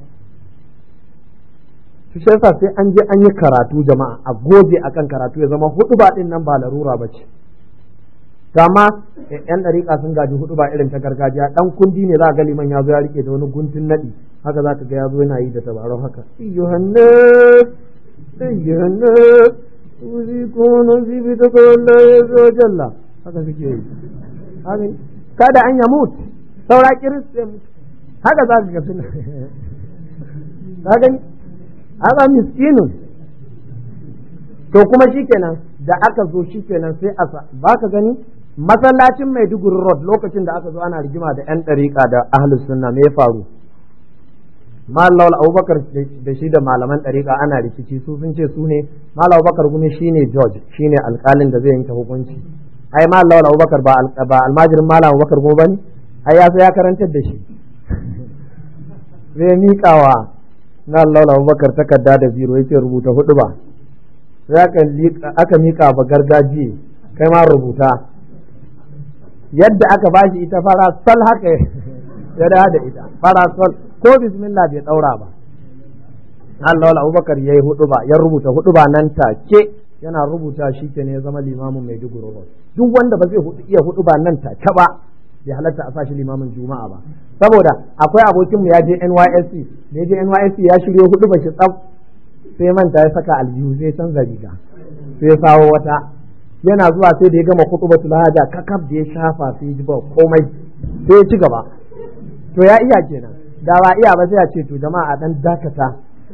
shi yasa sai an je an yi karatu jama'a a goge akan karatu ya zama huɗuba ɗin nan ba larura ba ce kama yan ɗariƙa sun gaji hudu ba irin ta gargajiya ɗan kundi ne za a ga liman ya zo ya rike da wani guntun naɗi haka za ka ga ya zo yana yi da tabarau haka yohannes yohannes uzi kono zibi ta kawalla ya zo jalla haka suke yi kada an yamut saura kiris haka za ka ga suna ka gani haka miskinun to kuma shikenan da aka zo shikenan sai a ba ka gani masallacin Maiduguri Road lokacin da aka zo ana rigima da 'yan ɗariƙa da ahlus sunna me ya faru Malam Abubakar da shi da malaman ɗariƙa ana rikici su sun ce su ne Malam Abubakar kuma shine George shine alƙalin da zai yanke hukunci ai Malam Abubakar ba ba almajirin Malam Abubakar kuma bane ai ya ya karantar da shi zai miƙawa na Allah Abubakar takarda da biro yace rubuta hudu ba sai aka miƙa ba gargajiye kai ma rubuta yadda aka bashi ita fara sal haka ya da da ita fara sal ko bismillah bai daura ba Allah wala Abubakar yayi hudu ba ya rubuta hudu ba nan take yana rubuta shi ke ne ya zama limamin Maiduguri Road duk wanda ba zai iya hudu ba nan take ba bai halatta a sashi limamin Juma'a ba saboda akwai abokin mu ya je NYSC da ya je NYSC ya shirye hudu ba shi tsaf sai manta ya saka aljihu sai canza riga sai sawo wata yana zuwa sai da ya gama kutubatul haja kakaf da ya shafa sai ji ba komai sai ya ci gaba to ya iya kenan da ba iya ba sai a ce to jama'a dan dakata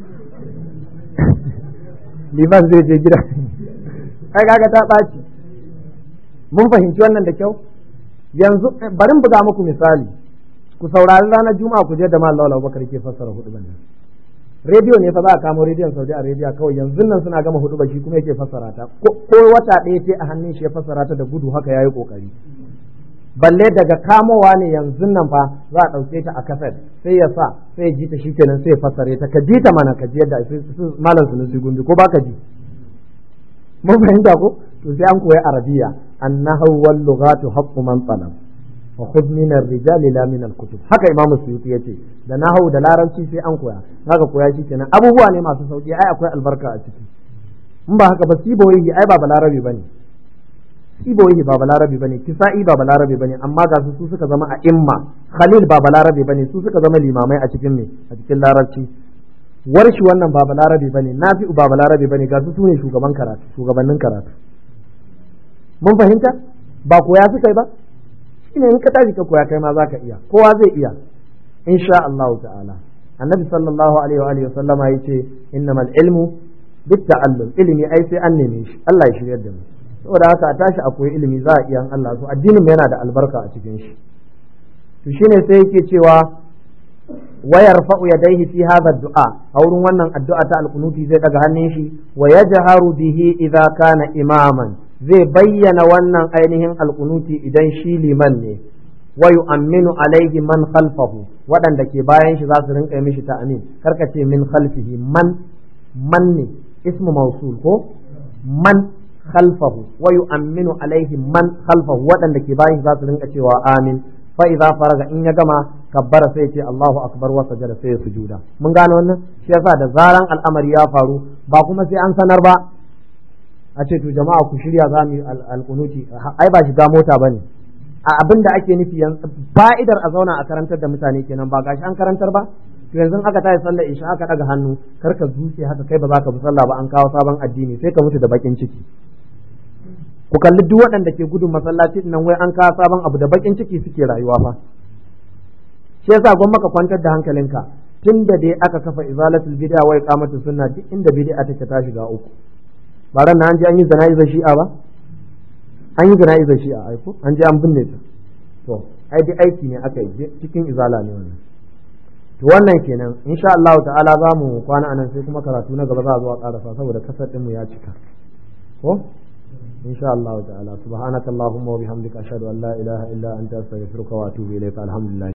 liman zai je gida kai kaga ta ɓaci mun fahimci wannan da kyau yanzu bari buga muku misali ku saurari ranar juma'a ku je da mallam Allah Bakar ke fassara hudu nan rediyo ne fa za a kamo rediyon Saudi Arabia kawai yanzu nan suna gama hudu shi kuma yake fassara ta ko wata ɗaya ce a hannun shi ya fassara ta da gudu haka yayi kokari balle daga kamowa ne yanzu nan fa za a ɗauke ta a kaset sai ya sa sai ya ji ta shikenan sai ya fassare ta ka ji ta mana ka ji yadda malam sunusi gumbi ko baka ji mun fahimta ko to sai an koyi arabiya annahu wal lughatu haqqu man talab fa khudh min ar-rijali la min al-kutub haka imam suyuti yace da nahwu da larabci sai an koya haka koya shikenan abubuwa ne masu sauki ai akwai albarka a ciki in ba haka ba siboyi ai ba balarabi bane siboyi ba balarabi bane kisa'i ba balarabi bane amma ga su su suka zama a imma khalil ba balarabi bane su suka zama limamai a cikin me a cikin larabci warshi wannan ba balarabi bane nafi'u ba balarabi bane ga su sune shugaban karatu shugabannin karatu mun fahimta ba koya suka yi ba shine in ka tashi ka koya kai ma zaka iya kowa zai iya insha Allah ta'ala annabi sallallahu alaihi wa alihi sallama yace innamal ilmu bit ta'allum ilimi ai sai an neme shi Allah ya shiryar da mu saboda haka a tashi a koyi ilimi za a iya Allah so addinin yana da albarka a cikin shi to shine sai yake cewa wayar fa'u yadaihi fi hadha du'a a wurin wannan addu'a ta alkunuti zai daga hannun shi wa yajharu bihi idza kana imaman zai bayyana wannan ainihin alkunuti idan shi liman ne wa yu'minu alaihi man khalfahu waɗanda ke bayan shi za su rinka mishi ta amin karka ce min khalfihi man man ne ismu mausul ko man khalfahu wa yu'minu alaihi man khalfahu waɗanda ke bayan shi za su rinka cewa amin fa idza faraga in ya gama kabbara sai ce Allahu akbar wa sajada sai ya sujuda mun gane wannan shi yasa da zaran al'amari ya faru ba kuma sai an sanar ba a ce to jama'a ku shirya za mu yi alƙunuti ai ba shiga mota bane a abin da ake nufi fa'idar a zauna a karantar da mutane kenan ba gashi an karantar ba to yanzu aka tayi sallar isha aka daga hannu kar ka zuce haka kai ba za ka bi sallah ba an kawo sabon addini sai ka mutu da bakin ciki ku kalli duk waɗanda ke gudun masallaci nan wai an kawo sabon abu da bakin ciki suke rayuwa fa shi yasa gwamma ka kwantar da hankalinka tun da dai aka kafa izalatul bid'a wa iqamatu sunna duk inda bid'a take ta shiga uku ba ran an ji an yi zana'izar shi'a ba an yi zana'izar shi'a ai ko an ji an binne ta to ai dai aiki ne aka yi cikin izala ne wannan to wannan kenan insha Allah ta'ala za mu kwana anan sai kuma karatu na gaba za a zo a karasa saboda kasar ɗinmu ya cika ko إن شاء الله تعالى سبحانك اللهم وبحمدك أشهد أن لا إله إلا أنت أستغفرك وأتوب إليك الحمد لله